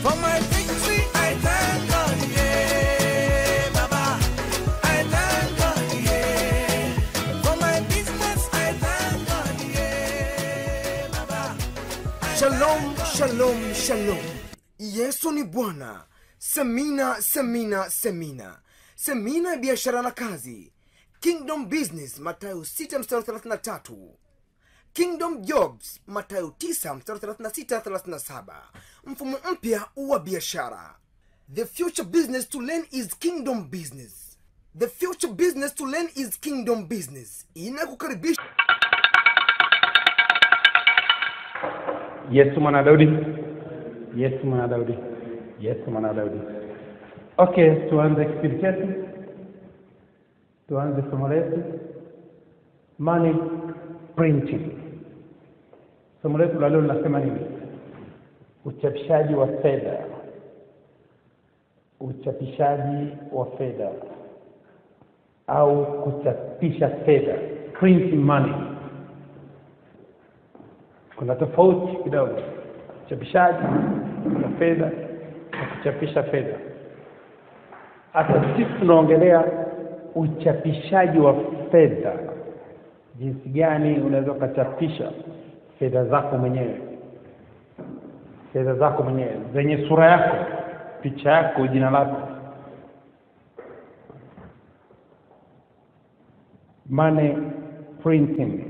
For my victory, I thank God, yeah, Baba. I thank God, yeah. For my business, I thank God, yeah, Baba. Shalom, shalom, shalom. Yesu ni Bwana. Semina, semina, semina. Semina ya biashara na kazi. Kingdom Business, Mathayo 6 mstari 33. Kingdom Jobs, Mathayo 9 mstari 36 37. Mfumo mpya wa biashara. The future business to learn is kingdom business. The future business to learn is kingdom business. Inakukaribisha yesu mwana daudi yesu mwana daudi yesu mwana daudi okay tuanze kipindi chetu tuanze somo letu money printing somo letu la leo linasema nini uchapishaji wa fedha uchapishaji wa fedha au kuchapisha fedha printing money kuna tofauti kidogo uchapishaji wa fedha na kuchapisha fedha hata sisi tunaongelea uchapishaji wa fedha jinsi gani unaweza ukachapisha fedha zako mwenyewe fedha zako mwenyewe zenye sura yako picha yako jina lako money printing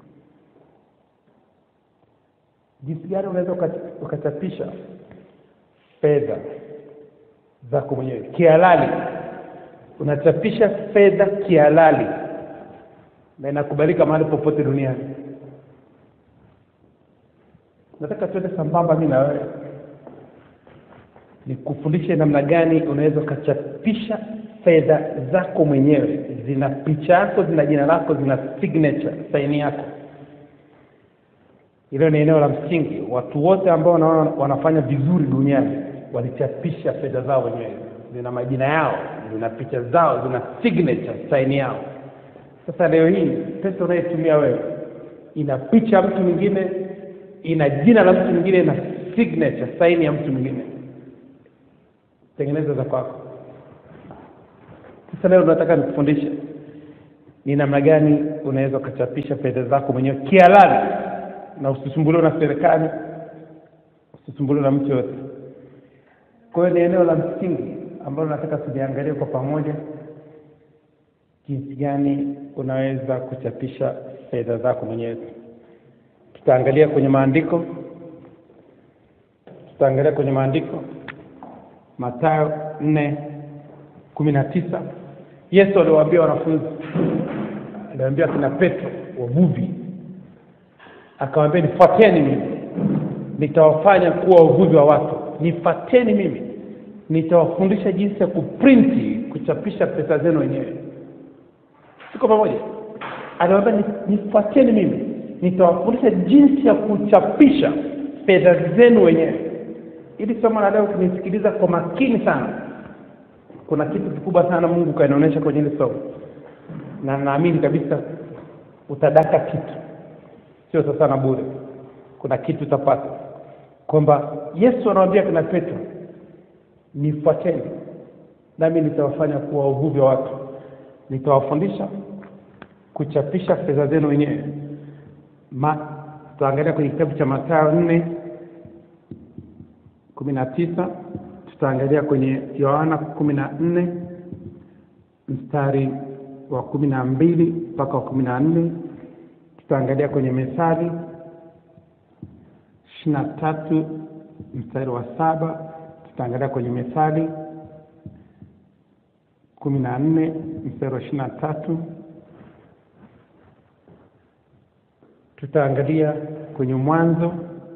jinsi gani unaweza uka- ukachapisha fedha zako mwenyewe kihalali unachapisha fedha kihalali na inakubalika mahali popote duniani nataka tuende sambamba mi na wewe nikufundishe namna gani unaweza ukachapisha fedha zako mwenyewe zina picha yako zina jina lako zina signature saini yako hilo ni eneo la msingi watu wote ambao wanaona wanafanya vizuri duniani walichapisha fedha zao wenyewe zina majina yao zina picha zao zina signature saini yao sasa leo hii pesa unayetumia wewe ina picha ya mtu mwingine ina jina la mtu mwingine na signature saini ya mtu mwingine tengeneza za kwako sasa leo nataka nikufundishe ni namna gani unaweza ukachapisha fedha zako mwenyewe kihalali na usisumbuliwe na serikali usisumbuliwe na mtu yoyote kwa hiyo ni eneo la msingi ambalo nataka tuliangalie kwa pamoja jinsi gani unaweza kuchapisha fedha zako mwenyewe tutaangalia kwenye maandiko tutaangalia kwenye maandiko matayo nne kumi na tisa yesu aliwaambia wanafunzi aliwaambia kina petro wavuvi akawaambia nifuateni mimi nitawafanya kuwa wavuvi wa watu nifuateni mimi nitawafundisha jinsi ya kuprinti kuchapisha pesa zenu wenyewe siko pamoja aliwaambia "Ni- nifuateni mimi nitawafundisha jinsi ya kuchapisha fedha zenu wenyewe ili somo la leo kunisikiliza kwa makini sana kuna kitu kikubwa sana mungu kanaonyesha kwenye hili somo na naamini kabisa utadaka kitu sio sasa na bure kuna kitu utapata kwamba yesu anawambia kina petro nifuateni nami nitawafanya kuwa wavuvi wa watu nitawafundisha kuchapisha fedha zenu wenyewe Ma- tutaangalia kwenye kitabu cha matayo nne kumi na tisa tutaangalia kwenye yohana kumi na nne mstari wa kumi na mbili mpaka wa kumi na nne tutaangalia kwenye methali ishiri na tatu mstari wa saba tutaangalia kwenye methali kumi na nne mstari wa ishiri na tatu tutaangalia kwenye mwanzo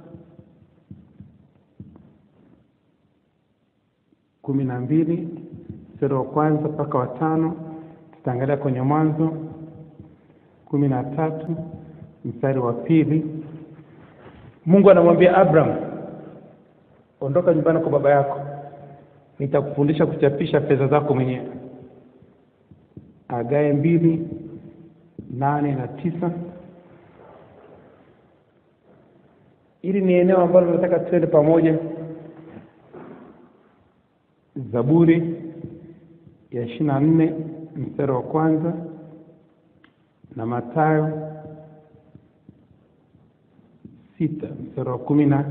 kumi na mbili mstari wa kwanza mpaka wa tano tutaangalia kwenye mwanzo kumi na tatu mstari wa pili mungu anamwambia abraham ondoka nyumbani kwa baba yako nitakufundisha kuchapisha fedha zako mwenyewe agae mbili nane na tisa hili ni eneo ambalo nataka tuende pamoja zaburi ya ishiri na nne mstari wa kwanza na matayo sita mstari wa kumi na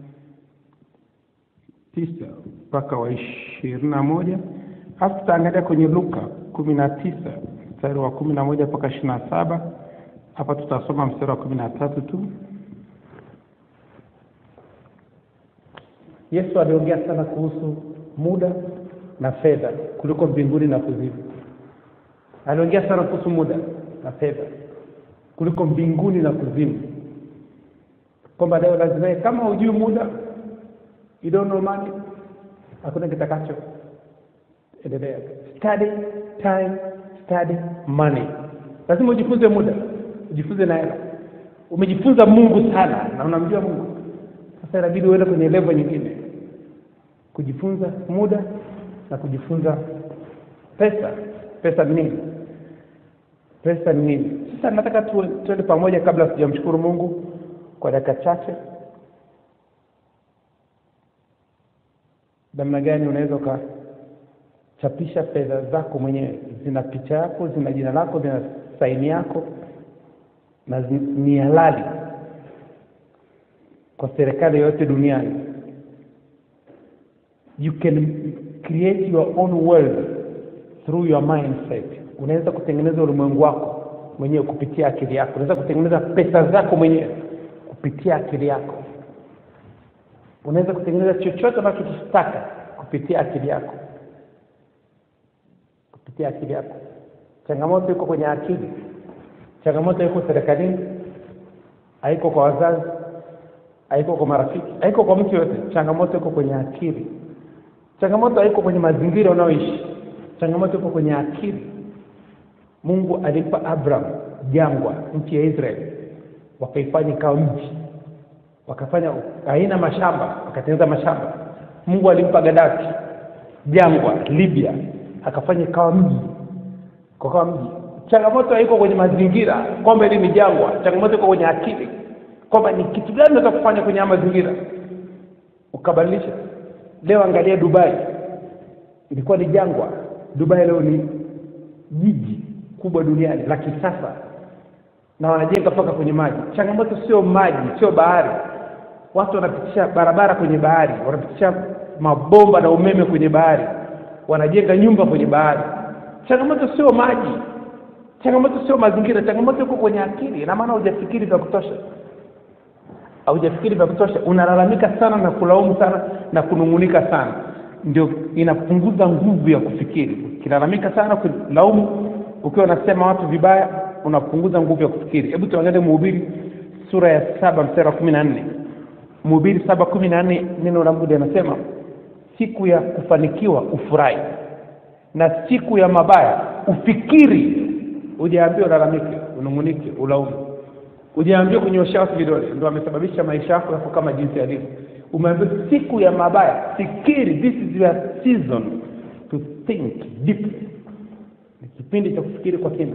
tisa mpaka wa ishirini na moja alafu tutaangalia kwenye luka kumi na tisa mstari wa kumi na moja mpaka ishirini na saba hapa tutasoma mstari wa kumi na tatu tu yesu aliongea sana kuhusu muda na fedha kuliko mbinguni na kuzimu aliongea sana kuhusu muda na fedha kuliko mbinguni na kuzimu kwamba leo lazima kama hujui muda you don't know money hakuna kitakacho endelea study time study money lazima ujifunze muda ujifunze na hela umejifunza mungu sana na unamjua mungu sasa inabidi uende kwenye level nyingine kujifunza muda na kujifunza pesa pesa ni nini pesa ni nini sasa nataka tu- tuende pamoja kabla sijamshukuru mungu kwa dakika chache namna gani unaweza ukachapisha fedha zako mwenyewe zina picha yako zina jina lako zina saini yako na zi- ni halali kwa serikali yoyote duniani you can create your own world through your mindset unaweza kutengeneza ulimwengu wako mwenyewe kupitia akili yako unaweza kutengeneza pesa zako mwenyewe kupitia akili yako unaweza kutengeneza chochote unachokitaka kupitia akili yako kupitia akili yako changamoto iko kwenye akili changamoto iko serikalini haiko kwa wazazi haiko kwa marafiki haiko kwa mtu yote changamoto iko kwenye akili changamoto haiko kwenye mazingira unayoishi changamoto iko kwenye akili mungu alimpa abraham jangwa nchi ya israeli wakaifanya ikawa mji wakafanya aina mashamba wakatengeneza mashamba mungu alimpa gadafi jangwa libya akafanya ikawa mji kukawa mji changamoto haiko kwenye mazingira kwamba hili ni jangwa changamoto iko kwenye akili kwamba ni kitu gani unaweza kufanya kwenye haya mazingira ukabadilisha leo angalia dubai ilikuwa ni jangwa dubai leo ni jiji kubwa duniani la kisasa na wanajenga mpaka kwenye maji changamoto sio maji sio bahari watu wanapitisha barabara kwenye bahari wanapitisha mabomba na umeme kwenye bahari wanajenga nyumba kwenye bahari changamoto sio maji changamoto sio mazingira changamoto iko kwenye akili ina maana hujafikiri vya kutosha haujafikiri vya kutosha unalalamika sana na kulaumu sana na kunung'unika sana ndio inapunguza nguvu ya kufikiri ukilalamika sana kulaumu ukiwa unasema watu vibaya unapunguza nguvu ya kufikiri hebu tuangalie mhubiri sura ya saba mstari wa kumi na nne mhubiri saba kumi na nne neno la mungu linasema siku ya kufanikiwa ufurahi na siku ya mabaya ufikiri ujaambia ulalamike unung'unike ulaumu ujaambia kunyoshea watu vidole ndo amesababisha maisha yako yako kama jinsi yalivyo umeambia siku ya mabaya fikiri this is your season to think deeply ni kipindi cha kufikiri kwa kina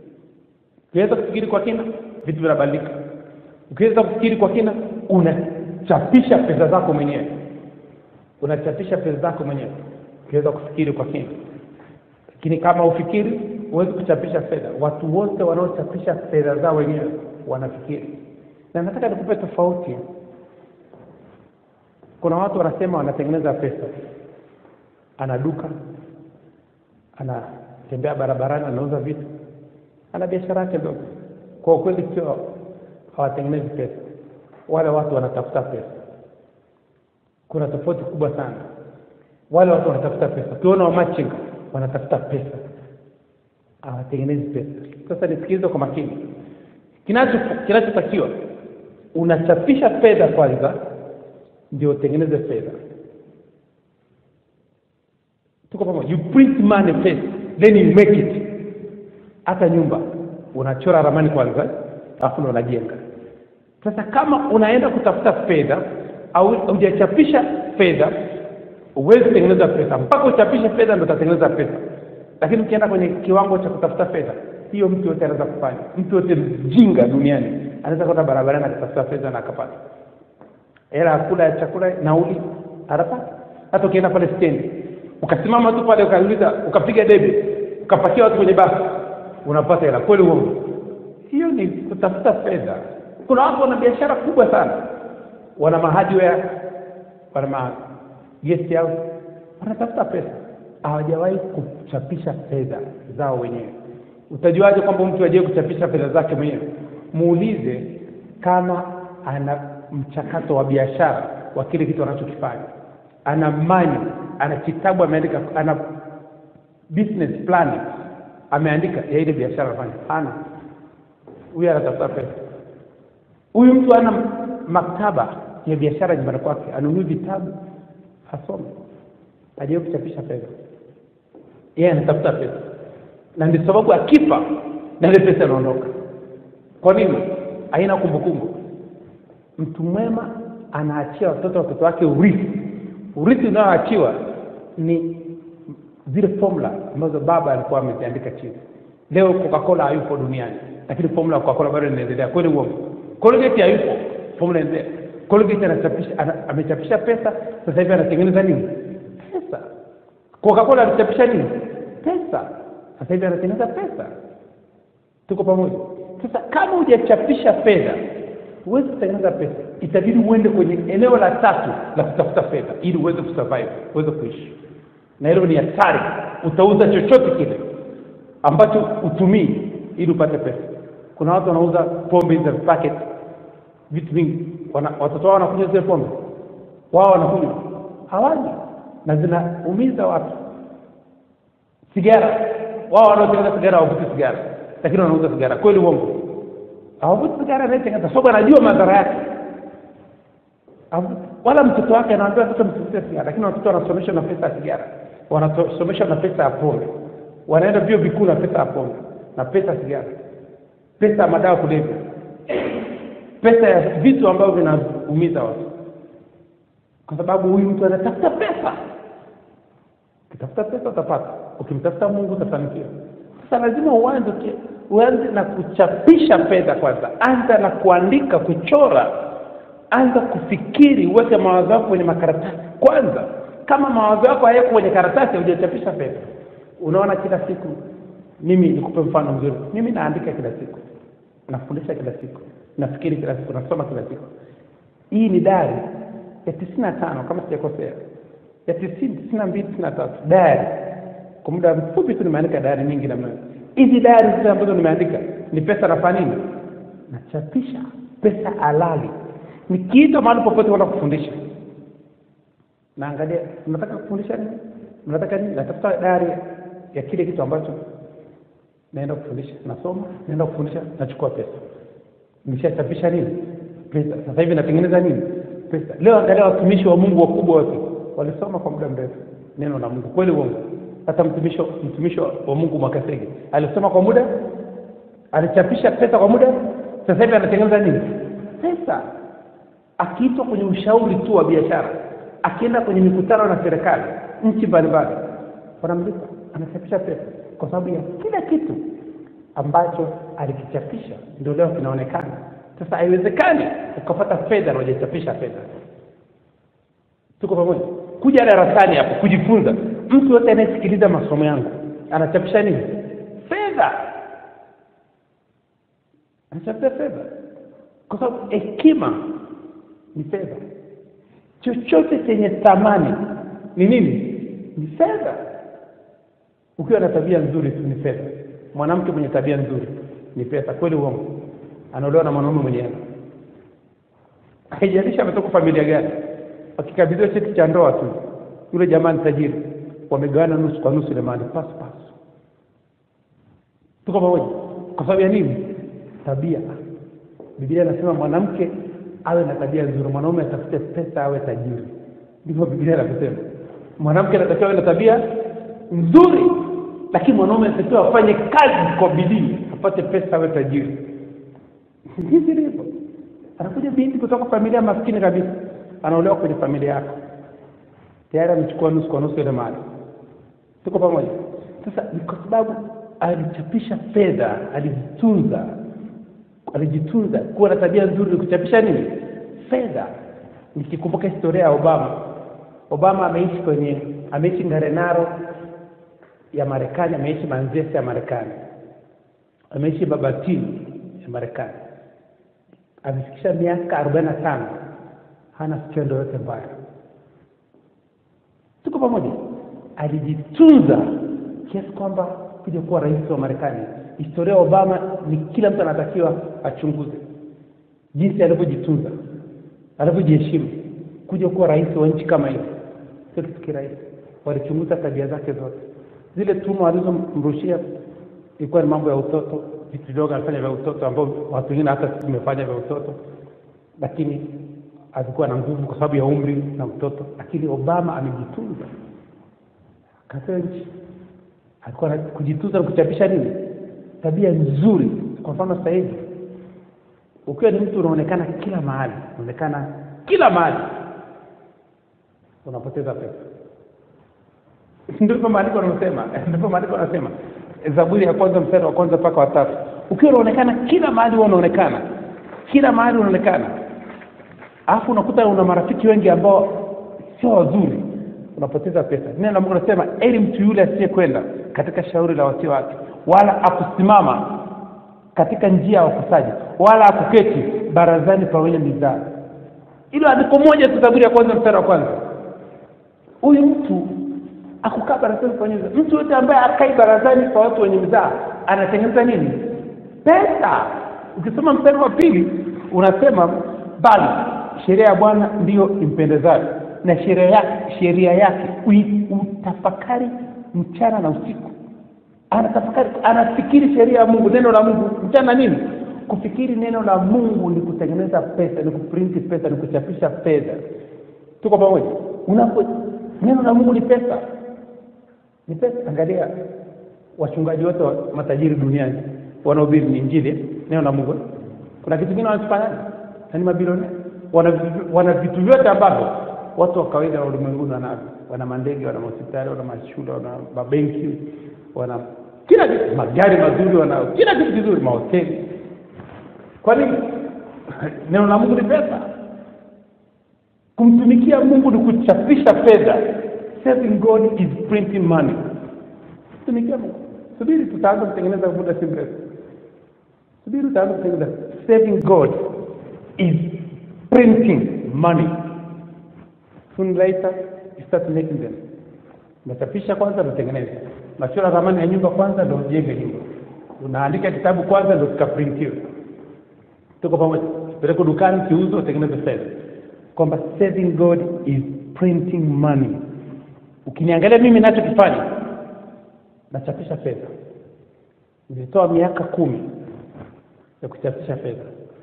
ukiweza kufikiri kwa kina vitu vinabadilika ukiweza kufikiri kwa kina unachapisha pesa zako mwenyewe unachapisha pesa zako mwenyewe ukiweza kufikiri kwa kina lakini kama ufikiri huwezi kuchapisha fedha watu wote wanaochapisha fedha zao wenyewe wanafikiri na nataka nikupe tofauti kuna watu wanasema wanatengeneza pesa ana duka anatembea barabarani anauza vitu ana biashara yake ndogo kwa ukweli sio hawatengenezi pesa wale watu wanatafuta pesa kuna tofauti kubwa sana wale watu wanatafuta pesa ukiona wamachinga wanatafuta pesa hawatengenezi pesa sasa nisikilize kwa makini kinacho kinachotakiwa unachapisha fedha kwanza ndio utengeneze fedha tuko pamoja you print money first then you make it hata nyumba unachora ramani kwanza alafu ndo unajenga sasa kama unaenda kutafuta fedha au hujachapisha fedha huwezi kutengeneza pesa mpaka uchapishe fedha ndo utatengeneza pesa lakini ukienda kwenye kiwango cha kutafuta fedha hiyo mtu yote anaweza kufanya mtu yote mjinga duniani anaweza kwenda barabarani akatafuta fedha na akapata hela ya kula ya chakula nauli anapata hata ukienda pale stendi ukasimama tu pale ukauliza ukapiga debe ukapakia watu kwenye basi unapata hela kweli uongo hiyo ni kutafuta fedha kuna watu wana biashara kubwa sana wana mahardware wana ma guest house wanatafuta pesa hawajawahi kuchapisha fedha zao wenyewe utajuaje kwamba mtu ajai kuchapisha fedha zake mwenyewe muulize kama ana mchakato wa biashara wa kile kitu anachokifanya ana mani ana kitabu ameandika ana business plan ameandika ya ile biashara anafanya hana huyu anatafuta pesa huyu mtu ana maktaba ya biashara nyumbani kwake anunui vitabu asome ajai kuchapisha fedha yeye anatafuta pesa na ndio sababu akifa na ile pesa inaondoka kwa nini haina kumbukumbu mtu mwema anaachia watoto watoto wake urithi urithi unaoachiwa ni zile formula ambazo baba alikuwa ameziandika chini leo coca-cola hayupo duniani lakini formula ya coca-cola bado inaendelea kweli uongo colgate hayupo formula inaendelea colgate anachapisha ana, amechapisha pesa sasa hivi anatengeneza nini pesa coca-cola alichapisha nini pesa sasa hivi anatengeneza pesa tuko pamoja sasa kama hujachapisha fedha huwezi kutengeneza pesa itabidi uende kwenye eneo la tatu la kutafuta fedha ili uweze kusurvive uweze kuishi na hilo ni hatari utauza chochote kile ambacho utumii ili upate pesa kuna watu wanauza pombe za packet vitu vingi wana, watoto wao wanakunywa zile pombe wao wanakunywa hawani na zinaumiza watu sigara wao wanaotengeneza sigara hawavuti sigara lakini wanauza sigara kweli uongo hawavuti sigara anayetengeneza sababu anajua madhara yake Havu- wala mtoto wake anaambia sasa msivute sigara lakini watoto wanasomeshwa na pesa ya sigara wanasomeshwa na pesa ya pombe wanaenda vyuo vikuu na pesa ya pombe na pesa ya sigara pesa ya madawa kulevya pesa ya vitu ambavyo vinaumiza watu kwa sababu huyu mtu anatafuta pesa ukitafuta pesa utapata ukimtafuta mungu utafanikiwa sasa lazima uanze uki- uanze na kuchapisha fedha kwanza anza na kuandika kuchora anza kufikiri uweke mawazo yako kwenye makaratasi kwanza kama mawazo yako hayako kwenye karatasi hujachapisha fedha unaona kila siku mimi nikupe mfano mzuri mimi naandika kila siku nafundisha kila siku nafikiri kila siku nasoma kila siku hii ni dari ya tisini na tano kama sijakosea ya tisini tisini na mbili tisini na tatu dari kwa muda mfupi tu nimeandika dari nyingi namna hiyo. hizi dari zile ambazo nimeandika ni pesa nafanya nini nachapisha pesa halali nikiitwa mahali popote kwenda kufundisha naangalia mnataka kufundisha nini mnataka nini natafuta dari ya kile kitu ambacho naenda kufundisha nasoma naenda kufundisha nachukua pesa nimeshachapisha nini pesa sasa hivi natengeneza nini pesa leo angalia watumishi wa mungu wakubwa wote walisoma kwa muda mrefu neno la mungu kweli uongo hata mtumishi mtumishi wa wa mungu mwakasege alisoma kwa muda alichapisha pesa kwa muda sasa hivi anatengeneza nini pesa akiitwa kwenye ushauri tu wa biashara akienda kwenye mikutano na serikali nchi mbalimbali wanamlipa anachapisha pesa kwa sababu ya kila kitu ambacho alikichapisha ndio leo kinaonekana sasa haiwezekani ukapata fedha na hujachapisha fedha tuko pamoja kuja darasani hapo kujifunza mtu yote anayesikiliza masomo yangu anachapisha nini fedha anachapisha fedha kwa sababu hekima ni fedha chochote chenye thamani ni nini ni fedha ukiwa na tabia nzuri tu ni fedha mwanamke mwenye tabia nzuri ni pesa kweli uongo anaolewa na mwanaume mwenye hela haijalishi ametoka familia gani akikabidhiwa cheti cha ndoa tu yule jamaa ni tajiri wamegawana nusu kwa nusu ile mali pasu pasu tuko pamoja kwa sababu ya nini tabia biblia inasema mwanamke awe na tabia nzuri mwanaume atafute pesa awe tajiri ndivyo biblia inavyosema mwanamke anatakiwa awe na tabia nzuri lakini mwanaume anatakiwa afanye kazi kwa bidii apate pesa awe tajiri hivi ndivyo anakuja binti kutoka familia maskini kabisa anaolewa kwenye familia yako tayari amechukua nusu kwa nusu ile mali tuko pamoja sasa ni kwa sababu alichapisha fedha alijitunza alijitunza kuwa na tabia nzuri ni kuchapisha nini fedha nikikumbuka historia ya obama obama ameishi kwenye ameishi ngarenaro ya marekani ameishi manzese ya marekani ameishi babatini ya marekani amefikisha miaka arobaini na tano hana skendo yote mbaya tuko pamoja alijitunza kiasi kwamba kuja kuwa rais wa marekani historia ya obama ni kila mtu anatakiwa achunguze jinsi alivyojitunza alivyojiheshimu kuja kuwa rais wa nchi kama hiyo sio kitu kirahisi walichunguza tabia zake zote zile tuma walizomrushia ilikuwa ni mambo ya utoto vitu vidogo anafanya vya utoto ambao watu wengine hata sisi tumefanya vya utoto lakini alikuwa na nguvu kwa sababu ya umri na utoto lakini obama amejitunza katika nchi alikuwa na kujitunza na kuchapisha nini tabia nzuri kwa mfano sasa hivi ukiwa ni mtu unaonekana kila mahali unaonekana kila mahali unapoteza pesa ndivyo maandiko anasema ndivyo maandiko anasema zaburi ya kwanza mstari wa kwanza mpaka watatu ukiwa unaonekana kila mahali huwa unaonekana kila mahali unaonekana alafu unakuta una marafiki wengi ambao sio wazuri unapoteza pesa neno la mungu anasema eli mtu yule asiyekwenda katika shauri la wasio wake wala akusimama katika njia ya wakosaji wala akuketi barazani pa wenye mizaa ilo andiko moja tu zaburi ya kwanza mstari wa kwanza huyu mtu akukaa barazani pa wenye mizaa mtu yote ambaye akai barazani kwa watu wenye mizaa anatengeneza nini pesa ukisoma mstari wa pili unasema bali sheria ya bwana ndiyo impendezayo na sheria yake sheria yake ui- utafakari mchana na usiku anatafakari anafikiri sheria ya mungu neno la mungu mchana nini kufikiri neno la mungu ni kutengeneza pesa ni kuprinti pesa ni kuchapisha fedha tuko pamoja unapo neno la mungu ni pesa ni pesa angalia wachungaji wote wa matajiri duniani wanaohubiri ni injili neno la mungu kuna kitu kingine wanakifanya na ni mabilionea wana, wana vitu vyote ambavyo watu wa kawaida wa ulimwenguni wanavyo wana mandege wana mahospitali wana mashule wana mabenki wana kila kitu magari mazuri wana kila kitu kizuri mahoteli kwa nini neno la mungu ni pesa kumtumikia mungu ni kuchapisha fedha serving god is printing money tumikia mungu subiri tutaanza kutengeneza muda si mrefu subiri utaanza kutengeneza saving god is printing money soon later you start making them unachapisha kwanza unatengeneza unachora ramani ya nyumba kwanza ndo ujenge nyumba unaandika kitabu kwanza ndo kikaprintiwe tuko pamoja peleko dukani kiuzo utengeneze fedha kwamba saving god is printing money ukiniangalia mimi nachokifanya nachapisha fedha nilitoa miaka kumi ya kuchapisha fedha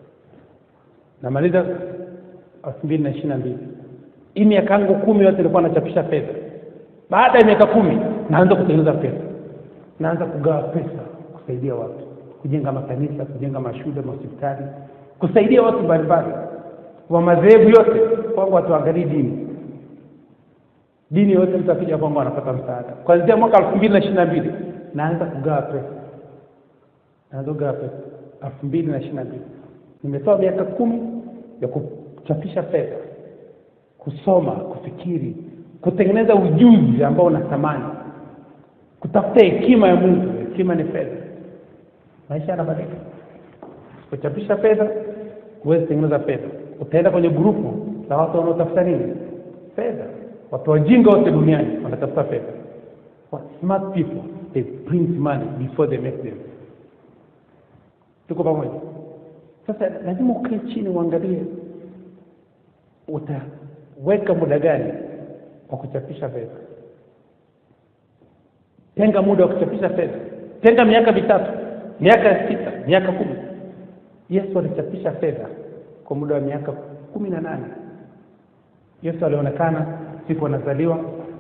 namaliza elfu mbili na ishiri na mbili hii miaka yangu kumi yote ilikuwa nachapisha fedha baada ya miaka kumi naanza kutengeneza pesa naanza kugawa pesa kusaidia watu kujenga makanisa kujenga mashule mahospitali kusaidia watu mbalimbali wa madhehebu yote kwangu watuangalii dini dini yote mtu akija kwangu anapata msaada kuanzia mwaka elfu mbili na ishiri na mbili naanza kugawa pesa naanza kugawa pesa elfu mbili na ishiri na mbili nimetoa miaka kumi ya kuchapisha fedha kusoma kufikiri kutengeneza ujuzi ambao unatamani kutafuta hekima ya mungu hekima ni fedha maisha yanabadilika usipochapisha fedha huwezi tengeneza fedha utaenda kwenye grupu la watu wanaotafuta nini fedha watu wajinga wote duniani wanatafuta fedha What smart people they print money before they make them tuko pamoja sasa lazima ukae chini uangalie utaweka muda gani wa kuchapisha fedha tenga muda wa kuchapisha fedha tenga miaka mitatu miaka sita miaka kumi yesu alichapisha fedha kwa muda wa miaka kumi na nane yesu alionekana siku anazaliwa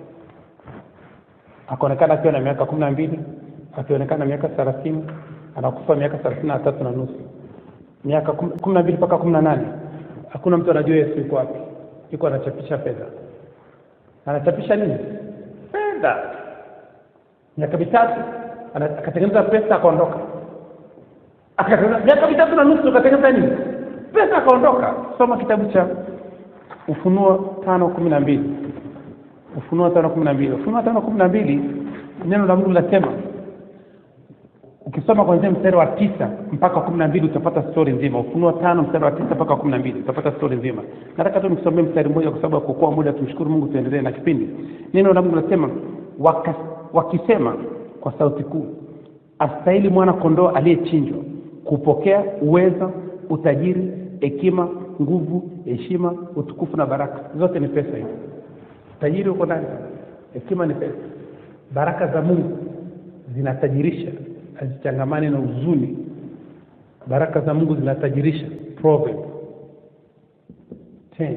akaonekana akiwa na miaka kumi na mbili akionekana miaka thelathini anakufa miaka thelathini na tatu na nusu miaka kumi na mbili mpaka kumi na nane hakuna mtu anajua yesu yuko wapi yuko anachapisha fedha anachapisha nini fedha miaka mitatu ana- akatengeneza pesa akaondoka Akatengeneza- miaka mitatu na nusu akatengeneza nini pesa akaondoka soma kitabu cha ufunuo tano kumi na mbili ufunuo tano kumi na mbili ufunuo tano kumi na mbili neno la mungu linasema ukisoma kwanzia mstari wa tisa mpaka kumi na mbili utapata stori nzima ufunuo tano mstari wa tisa mpaka kumi na mbili utapata stori nzima nataka tu nikusomee mstari mmoja kwa sababu ya kuokoa muda tumshukuru mungu tuendelee na kipindi neno la mungu linasema waka, wakisema kwa sauti kuu astahili mwana kondoo aliyechinjwa kupokea uweza utajiri hekima nguvu heshima utukufu na baraka zote ni pesa hizo tajiri huko ndani hekima ni pesa baraka za mungu zinatajirisha hazichangamani na huzuni baraka za mungu zinatajirisha Proverb 10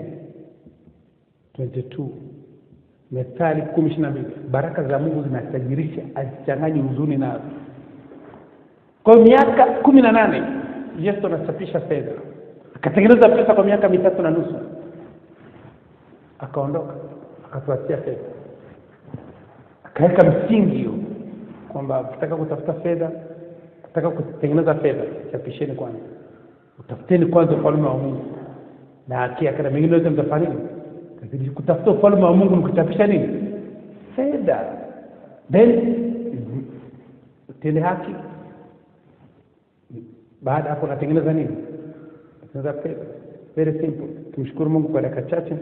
22 methali kumi ishiri na mbili baraka za mungu zinatajirisha hazichanganyi huzuni nazo kwa hiyo miaka kumi na nane yesu anachapisha fedha akatengeneza pesa kwa miaka mitatu na nusu akaondoka akatuachia fedha akaweka msingi hiyo kwamba ukitaka kutafuta fedha ukitaka kutengeneza fedha chapisheni kwanza utafuteni kwanza ufalme wa mungu na haki yake na mengine yote mtafanya nini Lakini kutafuta ufalme wa mungu mkichapisha nini fedha then utende haki baada ya hapo unatengeneza nini unatengeneza fedha very simple tumshukuru mungu kwa dakika chache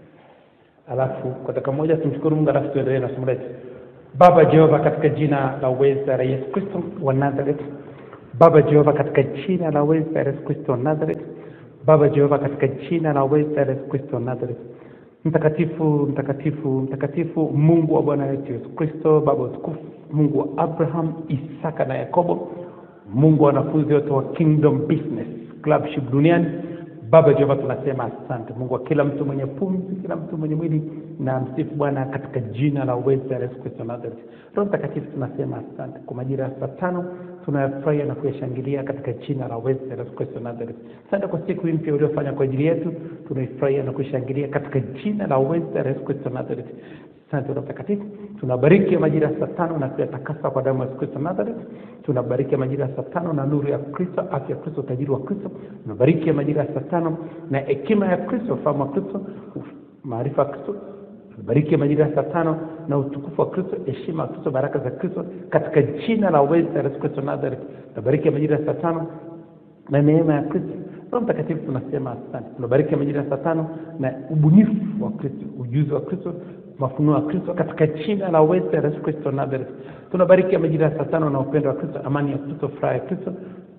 alafu kwa dakika moja tumshukuru mungu alafu tuendelee na somo letu baba jehova katika jina la uweza la yesu kristo wa nazareth baba jehova katika jina la uweza la yesu kristo wa nazareth baba jehova katika jina la uweza la yesu kristo wa nazareth mtakatifu mtakatifu mtakatifu mungu wa bwana wetu yesu kristo baba wa utukufu mungu wa abraham isaka na yakobo mungu wa wanafunzi wote wa kingdom business clubship duniani baba jehova tunasema asante mungu wa kila mtu mwenye pumzi kila mtu mwenye mwili na msifu bwana katika jina la uweza la yesu kristo wa nazareth roho mtakatifu tunasema asante kwa majira ya saa tano tunayafurahia na kuyashangilia katika jina la uweza la yesu kristo wa nazareth asante kwa siku hii mpya uliofanya kwa ajili yetu tunaifurahia na kuishangilia katika jina la uweza la yesu kristo wa nazareth asante roho mtakatifu tunabariki majira ya saa tano na kuyatakasa kwa damu ya yesu kristo wa nazareth tunabariki majira ya saa tano na nuru ya kristo afya ya kristo utajiri wa kristo tunabariki majira ya saa tano na hekima ya kristo ufahamu wa kristo maarifa ya kristo tunabariki majira ya saa tano na utukufu wa kristo heshima ya kristo baraka za kristo katika jina la uweza la yesu kristo wa nazareth tunabariki majira ya saa tano na neema ya kristo roho mtakatifu tunasema asante tunabariki majira ya saa tano na ubunifu wa kristo ujuzi wa kristo mafunuo ya kristo katika jina la uweza la yesu kristo wa nazareth tunabariki majira ya saa tano na upendo wa kristo amani ya kristo furaha ya kristo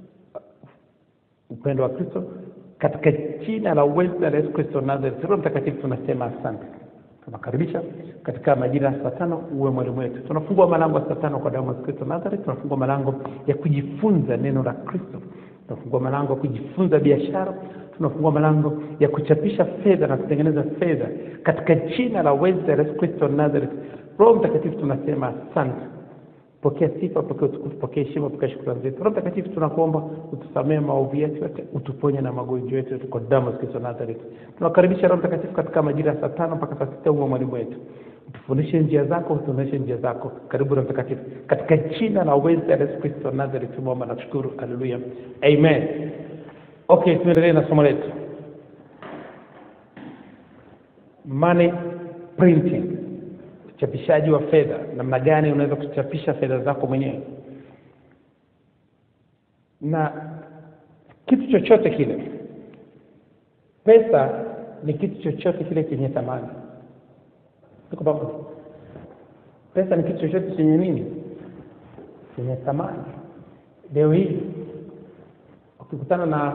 upendo wa kristo katika jina la uweza la yesu kristo wa nazareth roho mtakatifu tunasema asante tunakaribisha katika majira ya saa tano uwe mwalimu wetu tunafungua malango ya saa tano kwa damu ya Yesu kristo wa nazareth tunafungua malango ya kujifunza neno la kristo tunafungua malango ya kujifunza biashara tunafungua malango ya kuchapisha fedha na kutengeneza fedha katika jina la uweza la yesu kristo wa nazareth roho mtakatifu tunasema asante pokea sifa pokea utukufu pokea heshima pokea shukrani zetu roho mtakatifu tunakuomba utusamee maovu yetu yote utuponye na magonjwa yetu yote kwa damu ya Yesu kristo wa nazareth tunakaribisha roho mtakatifu katika majira ya saa tano mpaka saa sita uwe mwalimu wetu tufundishe njia zako utuonyeshe njia zako karibu na mtakatifu katika jina la uweza la yesu kristo wa nazareth tumeomba na kushukuru haleluya amen okay tuendelee na somo letu money printing uchapishaji wa fedha namna gani unaweza kuchapisha fedha zako mwenyewe na kitu chochote kile pesa ni kitu chochote kile chenye thamani tuko pamoja pesa ni kitu chochote chenye nini chenye thamani leo hii ukikutana na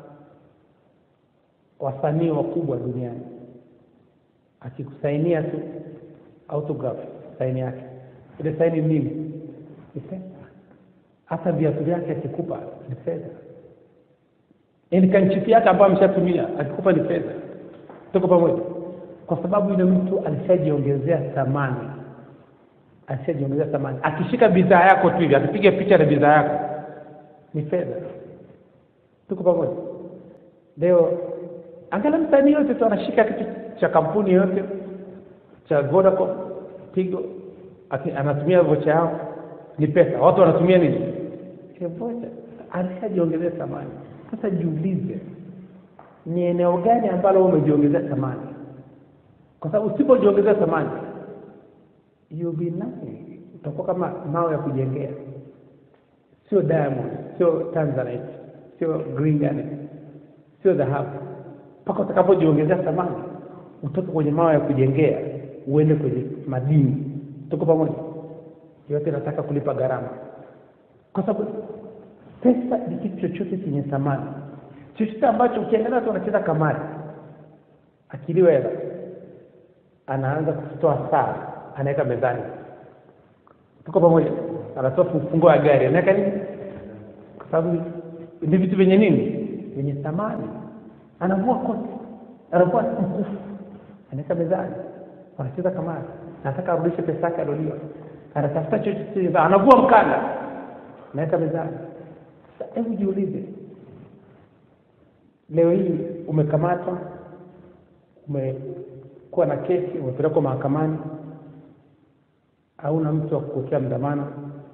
wasanii wakubwa duniani akikusainia tu autograph saini yake ile saini nini ni pesa hata viatu vyake akikupa ni fedha yaani kanchifi yake ambayo ameshatumia akikupa ni fedha tuko pamoja kwa sababu yule mtu alishajiongezea thamani alishajiongezea thamani akishika bidhaa yako tu hivi akipiga picha na bidhaa yako ni fedha tuko pamoja leo angalia msanii yote tu anashika kitu cha kampuni yote cha Vodacom Tigo ati- anatumia vocha yao ni pesa watu wanatumia nini Ile vocha alishajiongezea thamani sasa jiulize ni eneo gani ambalo wewe umejiongezea thamani kwa sababu usipojiongezea thamani you'll be nothing utakuwa kama mawe ya kujengea sio diamond sio tanzanite sio green garnet sio dhahabu mpaka utakapojiongezea thamani utoke kwenye mawe ya kujengea uende kwenye madini tuko pamoja yote nataka kulipa gharama kwa sababu pesa ni kitu chochote chenye thamani chochote ambacho ukiangalia watu wanacheza kamari akiliwa hela anaanza kutoa saa anaweka mezani tuko pamoja anatoa funguo ya gari anaweka nini kwa sababu ni vitu vyenye nini vyenye thamani anavua koti anavua mkufu anaweka mezani wanacheza kamari anataka arudishe pesa yake aloliwa anatafuta chochote anavua mkanda anaweka mezani sasa hebu jiulize leo hii umekamatwa umekuwa na kesi umepelekwa mahakamani hauna mtu wa kukuwekea mdhamana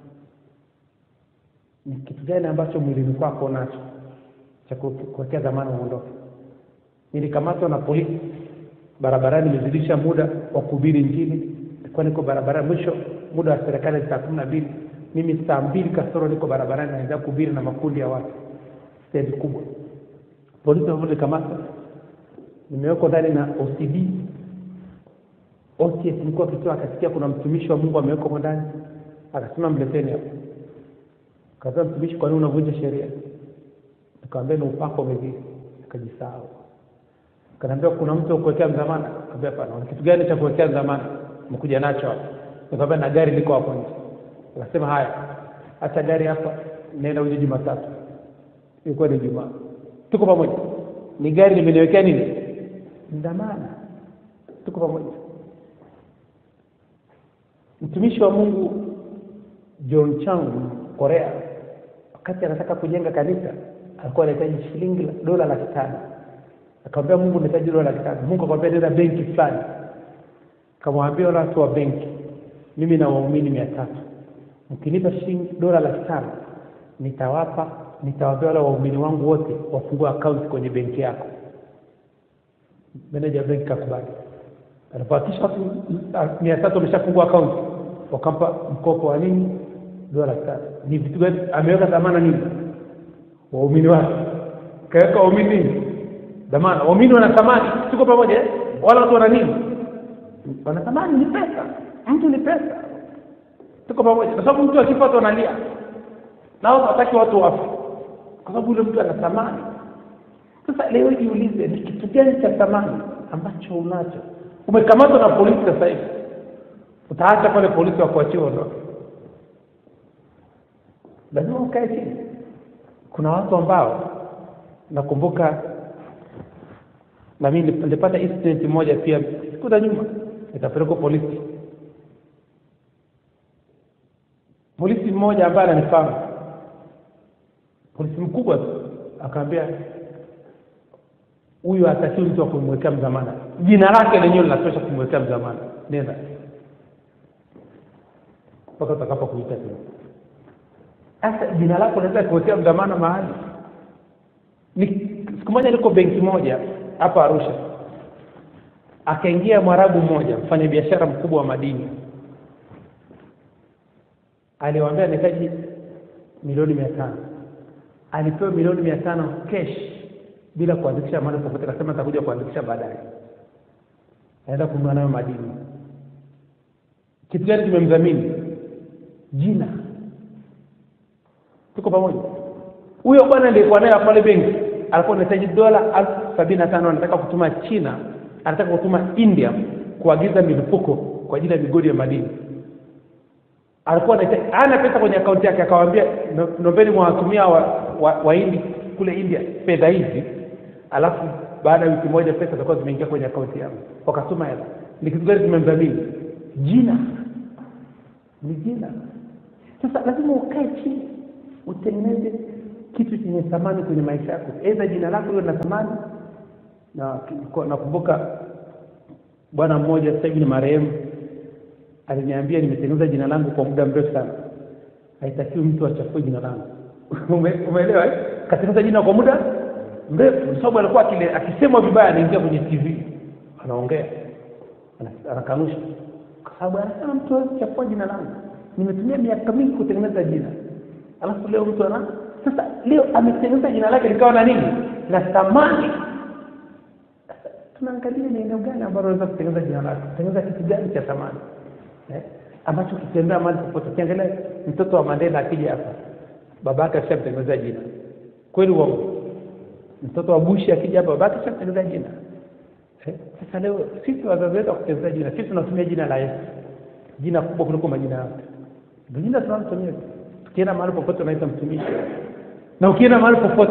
ni kitu gani ambacho mwilini kwako unacho cha kuwekea dhamana uondoke nilikamatwa na polisi barabarani nimezidisha muda wa kuhubiri injili nilikuwa niko barabarani mwisho muda wa serikali ni saa kumi na mbili mimi saa mbili kasoro niko barabarani naendelea kuhubiri na makundi ya watu stendi kubwa polisi walionikamata nimewekwa ndani na OCD OCS nilikuwa kitoa akasikia kuna mtumishi wa Mungu amewekwa huko ndani akasema mleteni hapo kaza mtumishi kwa nini unavunja sheria nikamwambia ni upako umezidi akajisahau kanaambia kuna mtu wa kuwekea mdhamana kaambia hapana kitu gani cha kuwekea mdhamana umekuja nacho hapa nikamwambia na gari liko hapo nje akasema haya acha gari hapa nenda uje Jumatatu ilikuwa ni Jumaa tuko pamoja ni gari nimeniwekea nini dhamana tuko pamoja mtumishi wa Mungu John Chang Korea wakati anataka kujenga kanisa alikuwa anahitaji shilingi dola laki tano akamwambia Mungu nahitaji dola laki tano Mungu akamwambia nenda benki fulani akamwambia wale watu wa benki mimi na waumini mia tatu mkinipa shilingi dola laki tano nitawapa nitawaambia wale waumini wangu wote wafungue akaunti kwenye benki yako meneja benki kakubali alipohakikisha watu mia tatu wameshafungua akaunti wakampa mkopo wa nini dola laki tano ni vitu gani ameweka dhamana nini waumini wake kaweka waumini nini dhamana waumini wana thamani tuko pamoja eh? wala watu wana nini wana thamani ni pesa mtu ni pesa tuko pamoja kwa sababu mtu akipata analia na wao hataki watu wafe kwa sababu yule mtu ana thamani sasa leo jiulize ni kitu gani cha thamani ambacho unacho umekamatwa na polisi sasa hivi utaacha pale polisi wakuachia ondoke lazima ukae chini kuna watu ambao nakumbuka na mimi nilipata incident moja pia siku za nyuma nikapelekwa polisi polisi mmoja ambaye ananifahamu polisi mkubwa tu akaambia huyu hatakiwi mtu wa kumwekea mdhamana jina lake lenyewe linatosha kumwekea mdhamana nenda mpaka utakapokuita tena sasa jina lako unaweza kuwekea mdhamana mahali ni siku moja niko benki moja hapa arusha akaingia mwarabu mmoja mfanyabiashara mkubwa wa madini aliwaambia anahitaji milioni mia tano alipewa milioni mia tano cash bila kuandikisha mahali popote akasema atakuja kuandikisha baadaye aenda kununua nayo madini kitu gani kimemdhamini jina tuko pamoja huyo bwana aliyekuwa naye pale benki alikuwa anahitaji dola elfu sabini na tano anataka kutuma china anataka kutuma india kuagiza milipuko kwa ajili ya migodi ya madini alikuwa anahitaji ana pesa kwenye akaunti yake akawaambia nombeni mwawatumia wahindi wa, wa Hindi kule india fedha hizi alafu baada ya wiki moja pesa zitakuwa zimeingia kwenye akaunti yangu wakatuma hela ni kitu gani kimemdhamini jina ni jina sasa lazima ukae chini utengeneze kitu chenye thamani kwenye maisha yako aidha jina lako liwe na thamani na nakumbuka bwana mmoja sasa hivi ni marehemu aliniambia nimetengeneza jina langu kwa muda mrefu sana haitakiwi mtu achafue jina langu Ume, umeelewa eh? katengeneza jina kwa muda mrefu sababu alikuwa akile akisemwa vibaya anaingia kwenye tv anaongea anakanusha sababu anasema mtu hawezi chafua jina langu nimetumia miaka mingi kutengeneza jina alafu leo mtu ana sasa leo ametengeneza jina lake likawa na nini na thamani Sasa, tunaangalia ni eneo gani ambalo unaweza kutengeneza jina lake kutengeneza kitu gani cha thamani eh? ambacho ukitembea mahali popote ukiangalia mtoto wa mandela akija hapa baba yake ashamtengeneza jina kweli uongo mtoto wa bushi akija hapa baba yake ashamtengeneza jina Eh, Sasa leo sisi wazazi wetu wakutengeneza jina, sisi tunatumia jina la Yesu, jina kubwa kuliko majina yote. Ndio jina tunalotumia. Tukienda mahali popote unaita mtumishi, na ukienda mahali popote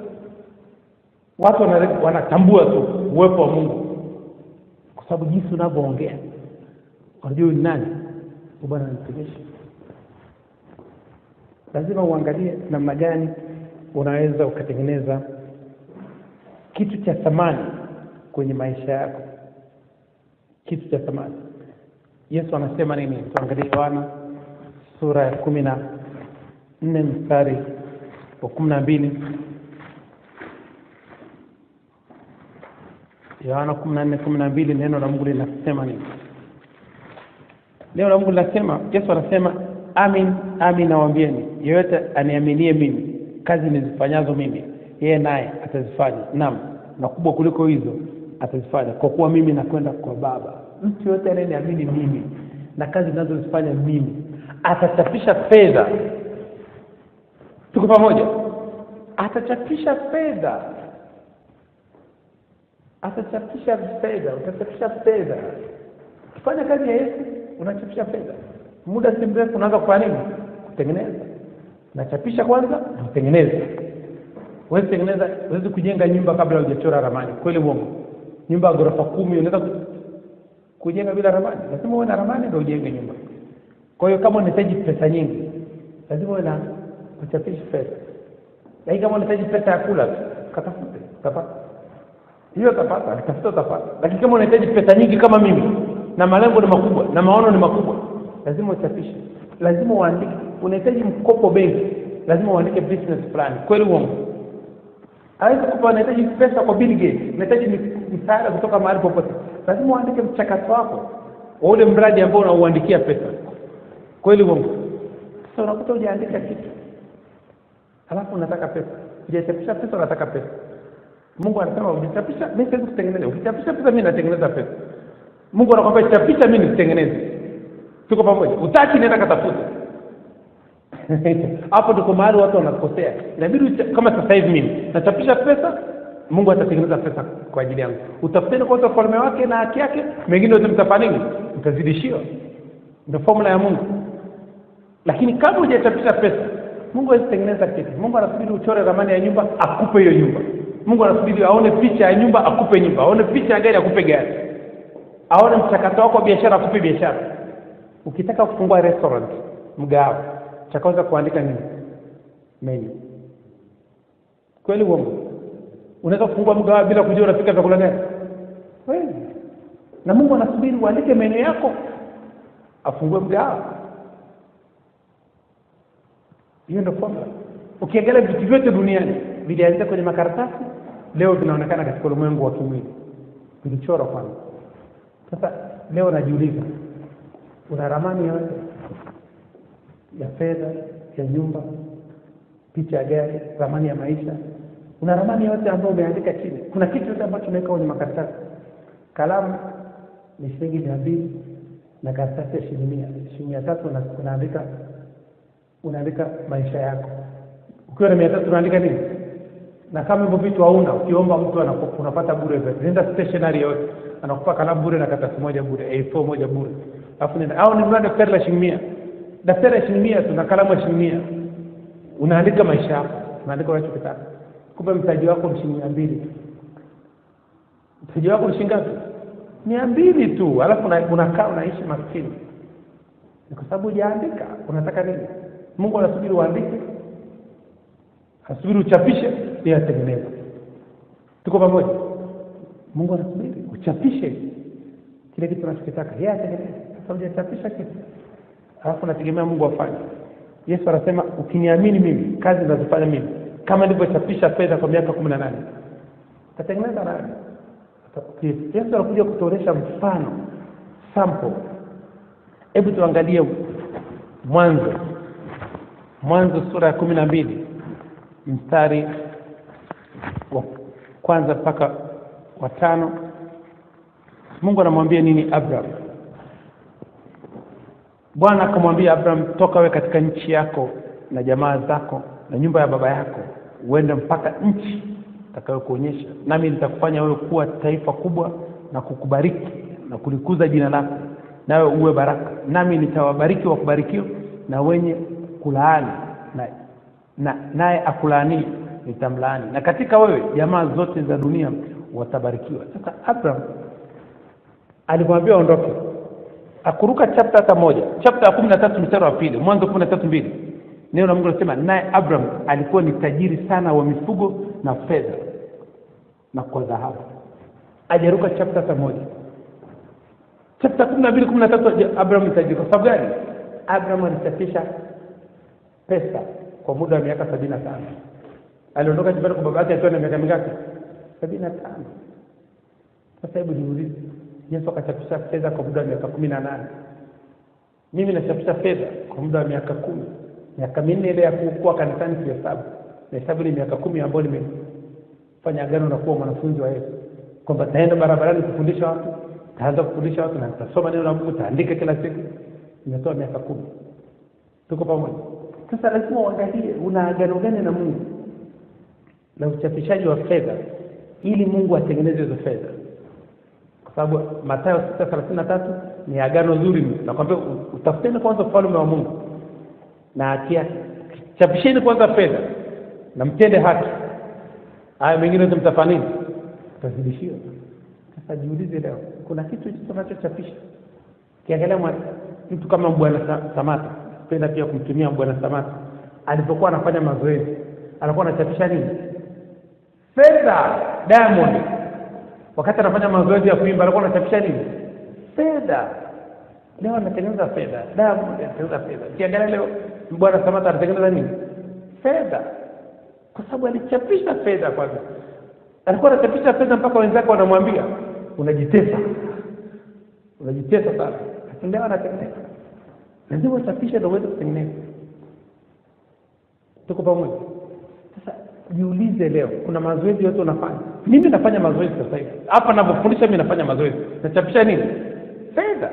watu wana- wanatambua tu uwepo wa Mungu kwa sababu jinsi unavyoongea, wanajua huyu ni nani, Huyu bwana ni mtumishi. Lazima uangalie namna gani unaweza ukatengeneza kitu cha thamani kwenye maisha yako, kitu cha thamani. Yesu anasema nini? Tuangalie Yohana sura ya kumi na nne mstari wa kumi na mbili. Yohana kumi na nne kumi na mbili, neno la Mungu linasema nini? Neno la Mungu linasema, Yesu anasema amin, amin nawaambieni, yeyote aniaminie mimi, kazi nizifanyazo mimi, yeye naye atazifanya, naam, na kubwa kuliko hizo atazifanya, kwa kuwa mimi nakwenda kwa Baba. Mtu yoyote anayeniamini mimi na kazi ninazozifanya mimi, atachapisha fedha. Tuko pamoja? Atachapisha fedha, atachapisha fedha, utachapisha fedha. Ukifanya kazi ya Yesu unachapisha fedha. Muda si mrefu unaanza kufanya nini? Kutengeneza. Unachapisha kwanza na utengeneze. Huwezi tengeneza, huwezi kujenga nyumba kabla hujachora ramani. Kweli uongo? Nyumba ya ghorofa kumi unaweza ku- kujenga bila ramani? Lazima uwe na ramani ndio ujenge nyumba. Kwa hiyo kama unahitaji pesa nyingi, lazima uwe na kuchapisha fedha. Lakini kama unahitaji pesa ya kula tu, katafute, utapata. Hiyo utapata, tafuta utapata. Lakini kama unahitaji pesa nyingi kama mimi na malengo ni makubwa na maono ni makubwa, lazima uchapishe, lazima uandike. Unahitaji mkopo benki, lazima uandike business plan. Kweli uongo? Hawezi kupa, unahitaji pesa kwa Bill Gates, unahitaji mi- msaada kutoka mahali popote, lazima uandike mchakato wako wa ule mradi ambao unauandikia pesa. Kweli uongo? Sasa unakuta hujaandika kitu, halafu unataka pesa, hujachapisha pesa, unataka pesa. Mungu anasema ukichapisha, mimi siwezi kutengeneza. Ukichapisha pesa, mimi natengeneza pesa. Mungu anakwambia chapisha, mimi nisitengeneze. Tuko pamoja? Utaki, nenda katafute. Hapo tuko mahali watu wanakosea. Inabidi ucha- kama sasa hivi mimi nachapisha pesa, Mungu atatengeneza pesa kwa ajili yangu. Utafuteni kwanza ufalme wake na haki yake, mengine yote mtafanya nini? Mtazidishiwa. Ndio formula ya Mungu. Lakini kama hujachapisha pesa, Mungu hawezi tengeneza kitu. Mungu anasubiri uchore ramani ya nyumba, akupe hiyo nyumba. Mungu anasubiri aone picha ya nyumba, akupe nyumba. Aone picha ya gari, akupe gari. Aone mchakato wako wa biashara, akupe biashara. Ukitaka kufungua restaurant, mgahawa, cha kwanza kuandika nini? Menu. Kweli uongo? Unaweza kufungua mgahawa bila kujua unapika vyakula gani? Kweli. Na Mungu anasubiri uandike menu yako, afungue mgahawa. Hiyo ndio formula. Ukiangalia vitu vyote duniani vilianzia kwenye makaratasi, leo vinaonekana katika ulimwengu wa kimwili, vilichorwa kwanza. Sasa leo najiuliza, una ramani yote ya fedha, ya nyumba, picha ya gari, ramani ya maisha, una ramani yote ambayo umeandika chini? Kuna kitu yote ambacho umeweka kwenye makaratasi? Kalamu ni shilingi mia mbili na karatasi ya shilingi mia shilingi mia tatu una- unaandika unaandika maisha yako. Ukiwa na mia tatu unaandika nini? Na kama hivyo vitu hauna, ukiomba mtu anaku- unapata bure vyote. Nenda stationery yote, anakupa kalamu bure na karatasi moja bure, A4 moja bure. Alafu nenda au ninunua daftari la shilingi mia. Daftari la shilingi mia tu na kalamu ya shilingi mia. Unaandika maisha yako, unaandika unachokitaka. Kumbe mtaji wako ni shilingi mia mbili. Mtaji wako ni shilingi ngapi? Mia mbili tu, alafu una- unakaa unaishi maskini ni kwa sababu hujaandika. Unataka nini? Mungu anasubiri uandike, anasubiri uchapishe ili atengeneze. Tuko pamoja? Mungu anasubiri uchapishe kile kitu unachokitaka, yeye atengeneze. Sasa hujachapisha kitu, alafu unategemea Mungu afanye. Yesu anasema ukiniamini mimi, kazi ninazofanya mimi, kama nilivyochapisha fedha kwa miaka kumi na nane tatengeneza nani? Yesu anakuja kutuonesha mfano sample hebu tuangalie mwanzo mwanzo sura ya kumi na mbili mstari wa kwanza mpaka wa tano mungu anamwambia nini abraham bwana akamwambia abraham toka we katika nchi yako na jamaa zako na nyumba ya baba yako uende mpaka nchi itakayokuonyesha nami nitakufanya wewe kuwa taifa kubwa na kukubariki na kulikuza jina lako nawe uwe baraka nami nitawabariki wakubarikiwa na wenye kulaani na na naye akulaanii nitamlaani na katika wewe jamaa zote za dunia watabarikiwa sasa abraham alimwambia aondoke akuruka chapta hata moja chapta ya kumi na tatu mstari wa pili mwanzo kumi na tatu mbili neno la mungu linasema naye abraham alikuwa ni tajiri sana wa mifugo na fedha na kwa dhahabu ajaruka chapta hata moja chapta kumi na mbili kumi na tatu abraham ni tajiri kwa sababu gani abraham alichapisha pesa kwa muda wa miaka sabini na tano aliondoka nyumbani kwa baba yake akiwa na miaka mingapi sabini na tano sasa hebu niulize yesu akachapisha fedha kwa muda wa miaka kumi na nane mimi nachapisha fedha kwa muda wa miaka kumi miaka minne ile ya kuwa kanisani kihesabu nahesabu ile miaka kumi ambayo nimefanya agano na kuwa mwanafunzi wa yesu kwamba taenda barabarani kufundisha watu taanza kufundisha watu na nitasoma neno la mungu taandika kila siku nimetoa miaka kumi tuko pamoja sasa lazima uangalie una agano gani na mungu la uchapishaji wa fedha ili mungu atengeneze hizo fedha kwa sababu matayo sita thelathini na tatu ni agano zuri nakwambia utafuteni kwanza ufalme wa mungu na haki yake chapisheni kwanza fedha na mtende haki haya mengine yote mtafanya nini mtazidishiwa sasa jiulize leo kuna kitu hicho tunachochapisha kiangalia mwa- mtu kama bwana Sa- samata penda pia kumtumia bwana samata alipokuwa anafanya mazoezi alikuwa anachapisha nini fedha diamond wakati anafanya mazoezi ya kuimba alikuwa anachapisha nini fedha leo anatengeneza fedha diamond anatengeneza fedha kiangalia leo bwana samata anatengeneza nini fedha kwa sababu alichapisha fedha kwanza alikuwa anachapisha fedha mpaka wenzake wanamwambia unajitesa unajitesa sana lakini leo anatengeneza lazima uchapishe ndio uweze kutengeneza tuko pamoja sasa jiulize leo kuna mazoezi yote unafanya mimi nafanya mazoezi sasa hivi hapa navyofundisha mimi nafanya mazoezi nachapisha nini fedha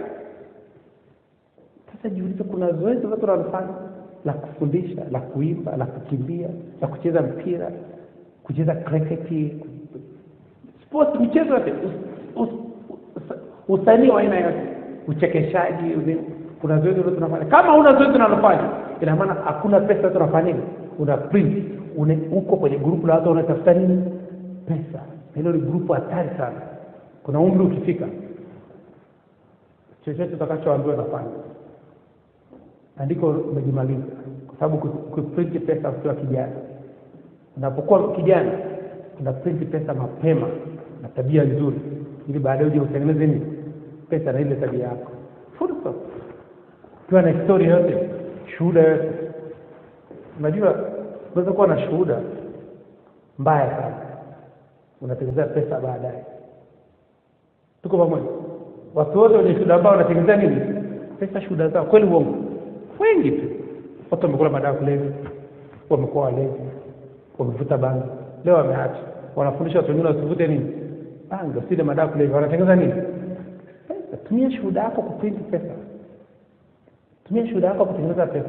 sasa jiulize kuna zoezi watu wanafanya la kufundisha la kuimba la kukimbia la kucheza mpira kucheza kriketi sports michezo yote us- us- us- usanii wa aina yote uchekeshaji ule- kuna zoezi lote unafanya kama una zoezi unalofanya ina maana hakuna pesa yote unafanya nini una print une, uko kwenye grupu la watu wanatafuta nini pesa hilo ni grupu hatari sana kuna umri ukifika chochote utakachoambiwa nafanya andiko umejimaliza kwa sababu ku- kuprinti pesa ukiwa kijana unapokuwa kijana una printi pesa mapema na tabia nzuri ili baadaye uje utengeneze nini pesa na ile tabia yako fursa ukiwa na historia yote shuhuda yote unajua unaweza kuwa na shuhuda mbaya sana unatengeneza pesa baadaye tuko pamoja watu wote wenye shuhuda ambao wanatengeneza nini pesa shuhuda zao kweli uongo wengi tu watu wamekula madawa kulevya wamekuwa walevi wamevuta bangi leo wameacha wanafundisha watu wengine wasivute nini bangi wasile madawa kulevya wanatengeneza nini pesa tumia shuhuda yako kuprinti pesa tumia shuhuda yako kutengeneza pesa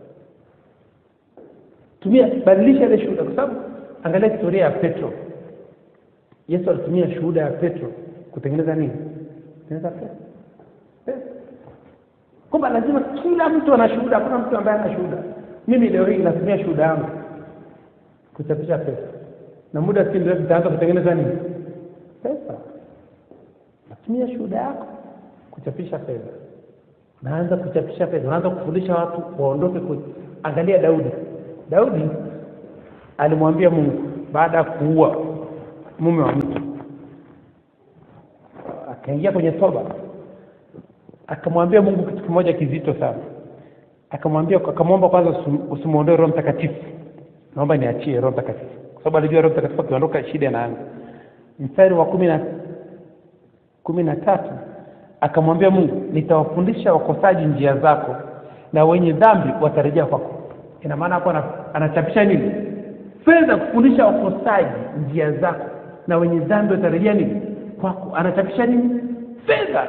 tumia badilisha ile shuhuda kwa sababu angalia historia ya petro yesu alitumia shuhuda ya petro kutengeneza nini kutengeneza pesa pesa kwamba lazima kila mtu ana shuhuda hakuna mtu ambaye ana shuhuda mimi leo hii natumia shuhuda yangu kuchapisha pesa na muda si mrefu itaanza kutengeneza nini pesa natumia shuhuda yako kuchapisha fedha naanza kuchapisha fedha unaanza kufundisha watu waondoke kwenye angalia daudi daudi alimwambia mungu baada ya kuua mume wa mtu akaingia kwenye toba akamwambia mungu kitu kimoja kizito sana akamwambia akamwomba kwanza usim- usimwondoe roho mtakatifu naomba niachie roho mtakatifu kwa sababu alijua roho mtakatifu akiondoka shida inaanza mstari wa kumi na kumi na tatu akamwambia mungu nitawafundisha wakosaji njia zako na wenye dhambi watarejea kwako ina maana hapo ana- anachapisha nini fedha kufundisha wakosaji njia zako na wenye dhambi watarejea nini kwako anachapisha nini fedha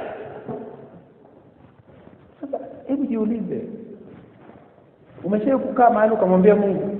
sasa hebu jiulize umeshai kukaa mahali ukamwambia mungu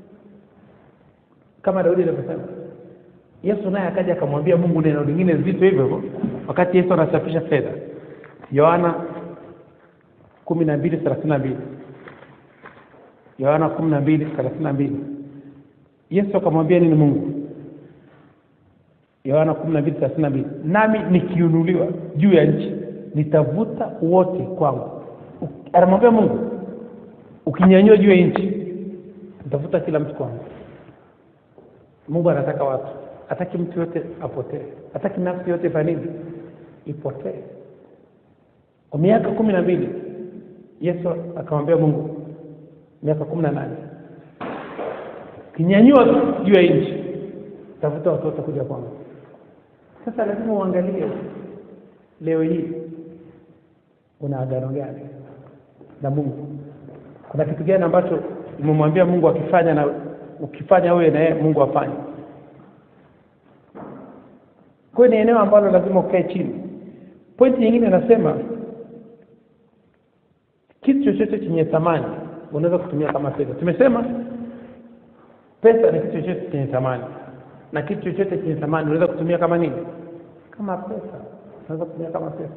kama daudi alivyosema yesu naye akaja akamwambia mungu neno lingine zito hivyo hivyo wakati yesu anachapisha fedha yohana kumi na mbili thelathini na mbili yohana kumi na mbili thelathini na mbili yesu akamwambia nini mungu yohana kumi na mbili thelathini na mbili nami nikiunuliwa juu ya nchi nitavuta wote kwangu U- anamwambia mungu ukinyanyua juu ya nchi nitavuta kila mtu kwangu mungu anataka watu hataki mtu yote apotee hataki nafsi yote fanini ipotee kwa miaka kumi na mbili yesu akamwambia mungu miaka kumi na nane kinyanyua tu juu ya nchi tafuta watu wote kuja kwangu sasa lazima uangalie leo hii una agano gani na mungu kuna kitu gani ambacho umemwambia mungu akifanya na ukifanya wewe na yeye mungu afanye kwa hiyo ni eneo ambalo lazima ukae chini pointi nyingine inasema kitu chochote chenye thamani unaweza kutumia kama fedha tumesema pesa ni kitu chochote chenye thamani na kitu chochote chenye thamani unaweza kutumia kama nini kama pesa unaweza kutumia kama pesa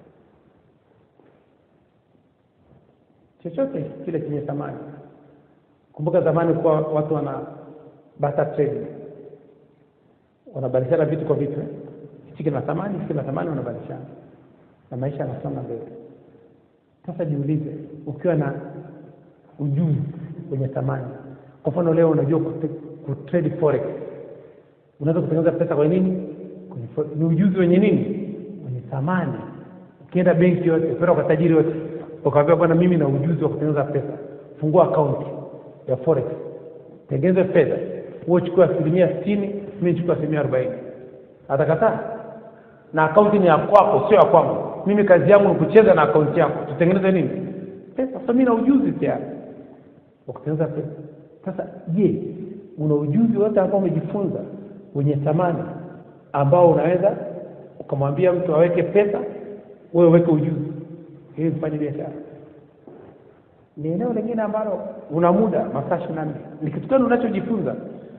chochote kile chenye thamani kumbuka zamani kuwa watu wana barter trade wanabadilishana vitu kwa vitu eh? hichi kina thamani hichi kina thamani wanabadilishana na maisha yanasonga mbele sasa jiulize ukiwa na ujuzi wenye thamani kwa mfano leo unajua kute- kutrade forex unaweza kutengeneza pesa kwa nini kwenye forex. ni ujuzi wenye nini wenye thamani ukienda benki yote kwenda kwa tajiri yote ukawambia bwana mimi na ujuzi wa kutengeneza pesa fungua akaunti ya forex tengeneze fedha huo chukua asilimia sitini mi chukua asilimia arobaini atakataa na akaunti ni ya kwako sio ya kwangu mimi kazi yangu ni kucheza na akaunti yako tutengeneze nini pesa sasa mi na ujuzi tayari wa kutengeneza pesa sasa je una ujuzi wote ambao umejifunza wenye thamani ambao unaweza ukamwambia mtu aweke pesa wewe uweke ujuzi ili mfanye biashara ni eneo lingine ambalo una muda masaa ishirini na nne ni kitu gani unachojifunza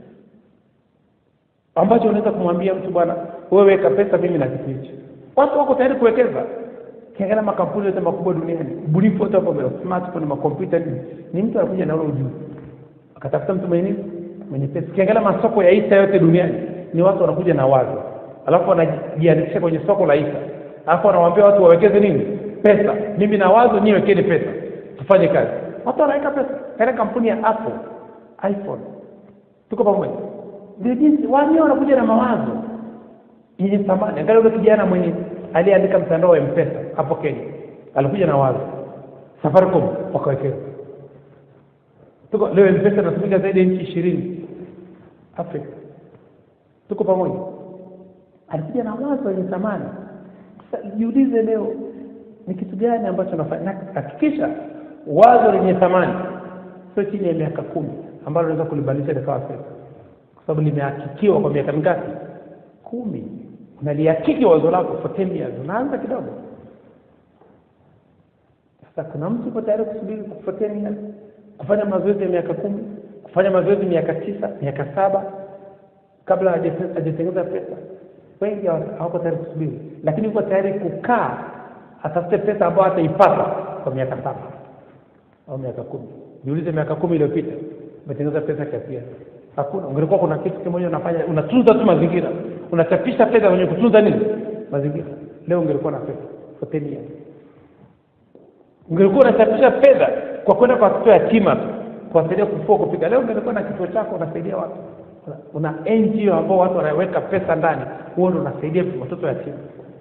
ambacho unaweza kumwambia mtu bwana wewe weka pesa mimi na kitu hichi watu wako tayari kuwekeza kiangalia makampuni yote makubwa duniani ubunifu wote hapo mbele smartphone makompyuta nini ni mtu anakuja na ule ujuzi akatafuta mtu mwenye nini mwenye pesa kiangalia masoko ya hisa yote duniani ni watu wanakuja na wazo alafu wanajiandikisha kwenye soko la hisa alafu wanawaambia watu wawekeze nini pesa mimi na wazo nyie wekeni pesa tufanye kazi watu wanaweka pesa katika kampuni ya apple iphone tuko pamoja ndio jinsi wenyewe wanakuja na mawazo yenye thamani angalia ule kijana mwenye aliyeandika mtandao wa mpesa hapo kenya alikuja na wazo safaricom wakawekeza tuko leo mpesa inatumika zaidi ya nchi ishirini afrika tuko pamoja alikuja na wazo lenye thamani sasa jiulize leo ni kitu gani ambacho nafanya na hakikisha wazo lenye thamani sio chini ya miaka kumi ambalo unaweza kulibadilisha likawa pesa kwa sababu limehakikiwa kwa miaka mingapi kumi unalihakiki wazo lako for 10 years unaanza kidogo sasa kuna mtu uko tayari kusubiri for 10 years kufanya mazoezi ya miaka kumi kufanya mazoezi miaka tisa miaka saba kabla haja- hajatengeneza pesa wengi hawa- hawako tayari kusubiri lakini uko tayari kukaa atafute pesa ambayo ataipata kwa miaka saba au miaka kumi jiulize miaka kumi iliyopita umetengeneza pesa kiasi gani hakuna ungelikuwa kuna kitu kimoja unafanya unatunza tu mazingira unachapisha fedha kwenye kutunza nini mazingira leo ungelikuwa na pesa for 10 years ungelikuwa unachapisha fedha kwa kwenda kwa watoto yatima tu kuwasaidia kufua kupika leo ungelikuwa na kituo chako unasaidia watu una NGO ambao watu wanaweka pesa ndani huo ndo unasaidia watoto yatima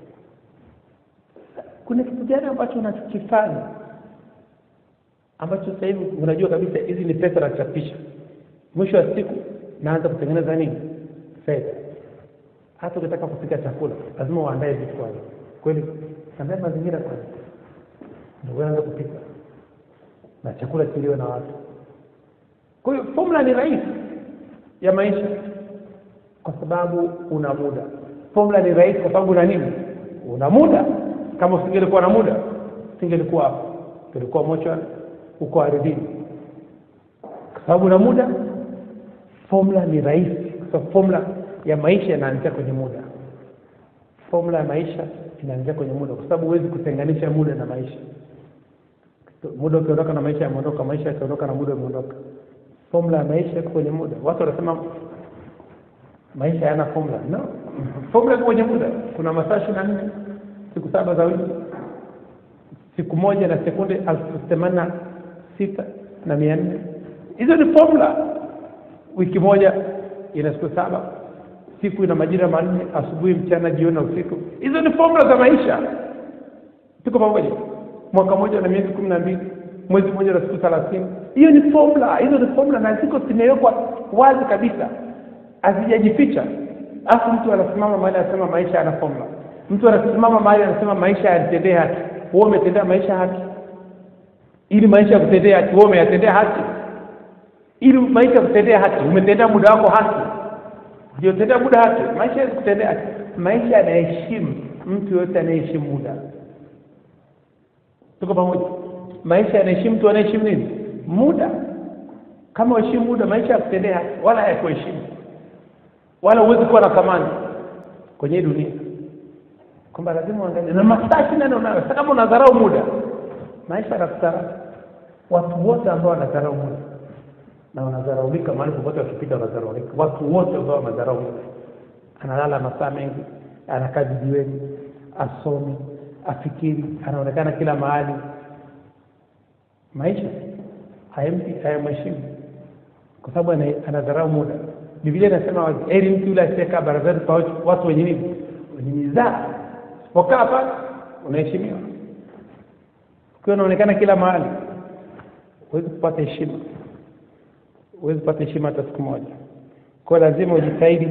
kuna kitu gani ambacho unachokifanya ambacho sasa hivi unajua kabisa hizi ni pesa nachapisha mwisho wa siku naanza kutengeneza nini fedha hata ukitaka kupika chakula lazima uandae vitu kwanza kweli andaa mazingira kwanza ndio uanze kupika na chakula kiliwe na watu kwa hiyo formula ni rahisi ya maisha kwa sababu una muda formula ni rahisi kwa sababu una nini una muda kama usingelikuwa na muda usingelikuwa hapo ungelikuwa mochwari uko ardhini kwa sababu una muda formula ni rahisi kwa sababu formula ya maisha inaanzia kwenye muda formula ya maisha inaanzia kwenye muda kwa sababu huwezi kutenganisha muda na maisha muda ukiondoka na maisha yameondoka maisha yakiondoka na muda umeondoka formula ya maisha iko kwenye muda watu wanasema maisha hayana formula no formula iko kwenye muda kuna masaa ishirini na nne siku saba za wiki siku moja na sekunde elfu themanini na sita na mia nne hizo ni formula wiki moja ina siku saba siku ina majira manne asubuhi mchana jioni na usiku hizo ni formula za maisha tuko pamoja mwaka moja na miezi kumi na mbili mwezi mmoja na siku thelathini hiyo ni formula hizo ni formula na ziko zimewekwa wazi kabisa hazijajificha alafu mtu anasimama mahali anasema maisha yana formula mtu anasimama mahali anasema maisha yanitendee haki wewe umetendea maisha haki ili maisha yakutendee haki wewe umeyatendea haki ili maisha yakutendea haki umetendea muda wako haki hujatendea muda haki maisha yakutendea haki maisha yanaheshimu mtu yoyote anayeheshimu muda tuko pamoja maisha yanaheshimu mtu anayeheshimu nini muda kama uheshimu muda maisha yakutendea haki wala hayakuheshimu wala huwezi kuwa na thamani kwenye hii dunia kwamba lazima uangalie na masaa ishirini na nne unayo sasa kama unadharau muda maisha yanakudharau watu wote ambao wanadharau muda na wanadharaulika mahali popote wakipita wanadharaulika watu wote ambao wamedharau muda analala masaa mengi anakaa vijiweni asomi afikiri anaonekana kila mahali maisha hayampi hayamheshimu kwa sababu ana- anadharau muda biblia inasema wazi, heri mtu yule asiyekaa barazani kwa watu- watu wenye nini wenye mizaa usipokaa pale unaheshimiwa ukiwa unaonekana kila mahali huwezi kupata heshima huwezi kupata heshima hata siku moja kwa hiyo lazima ujitahidi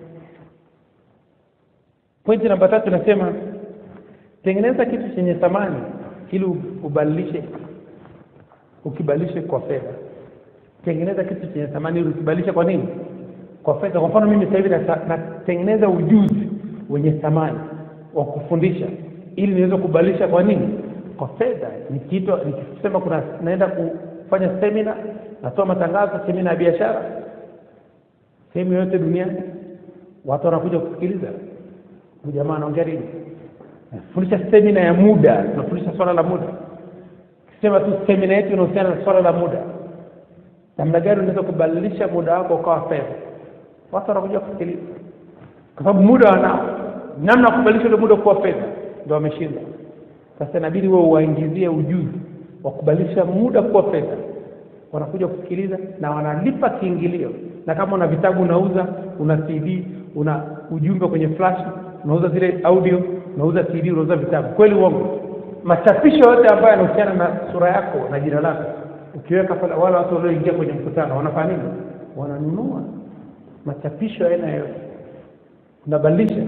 pointi namba tatu nasema tengeneza kitu chenye thamani ili ubadilishe ukibadilishe kwa fedha tengeneza kitu chenye thamani ili ukibadilishe kwa nini kwa fedha kwa mfano mimi sasa hivi nata- natengeneza ujuzi wenye thamani wa kufundisha ili niweze kubadilisha kwa nini kwa fedha nikiitwa nikisema kuna naenda kufanya semina natoa matangazo semina ya biashara sehemu yoyote duniani watu wanakuja kusikiliza huyu jamaa anaongea nini nafundisha semina ya muda tunafundisha swala la muda sema tu semina yetu inahusiana na swala la muda namna gani unaweza kubadilisha muda wako ukawa fedha watu wanakuja kusikiliza kwa sababu muda wanao namna ya kubadilisha ule muda kuwa fedha ndio wameshinda sasa inabidi wewe uwaingizie ujuzi wa kubadilisha muda kuwa fedha wanakuja kusikiliza na wanalipa kiingilio na kama una vitabu unauza una cd una ujumbe kwenye flash unauza zile audio unauza cd unauza vitabu kweli uongo machapisho yote ambayo yanahusiana na sura yako na jina lako ukiweka pale wale watu walioingia kwenye mkutano wanafanya nini wananunua machapisho ya aina yoyote unabadilisha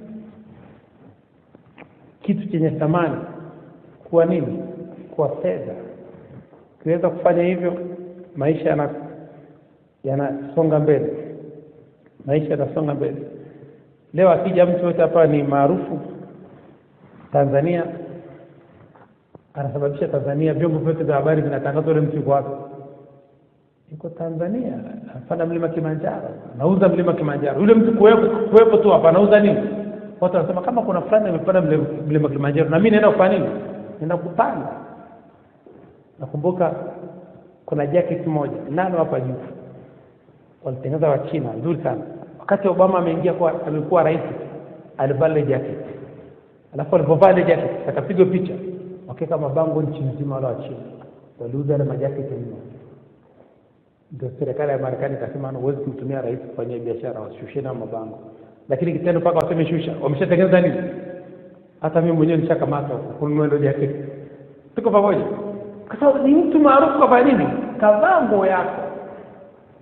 kitu chenye thamani kuwa nini kuwa fedha ukiweza kufanya hivyo maisha yana yanasonga mbele maisha yanasonga mbele leo akija mtu yote hapa ni maarufu tanzania anasababisha tanzania vyombo vyote vya habari vinatangaza ule mtu yuko wapi yuko tanzania anapanda mlima kilimanjaro anauza mlima kilimanjaro yule mtu kuwepo kuwepo tu hapa anauza nini watu wanasema kama kuna fulani amepanda mlima mlima kilimanjaro na mimi naenda kufanya nini naenda kupanda nakumbuka kuna jacket moja nalo hapa juu walitengeneza wa China nzuri sana wakati Obama ameingia kwa amekuwa rais alivaa ile jacket alafu alipovaa ile jacket akapigwa picha wakaweka mabango nchi nzima wala wa China waliuza ile majacket mno ndio serikali ya Marekani ikasema huwezi kumtumia rais kufanyia biashara washushe na mabango lakini kitendo mpaka waseme shusha wameshatengeneza nini hata mimi mwenyewe nishakamatwa kununua ndio jacket tuko pamoja kwa sababu ni mtu maarufu kwa nini kavaa nguo yako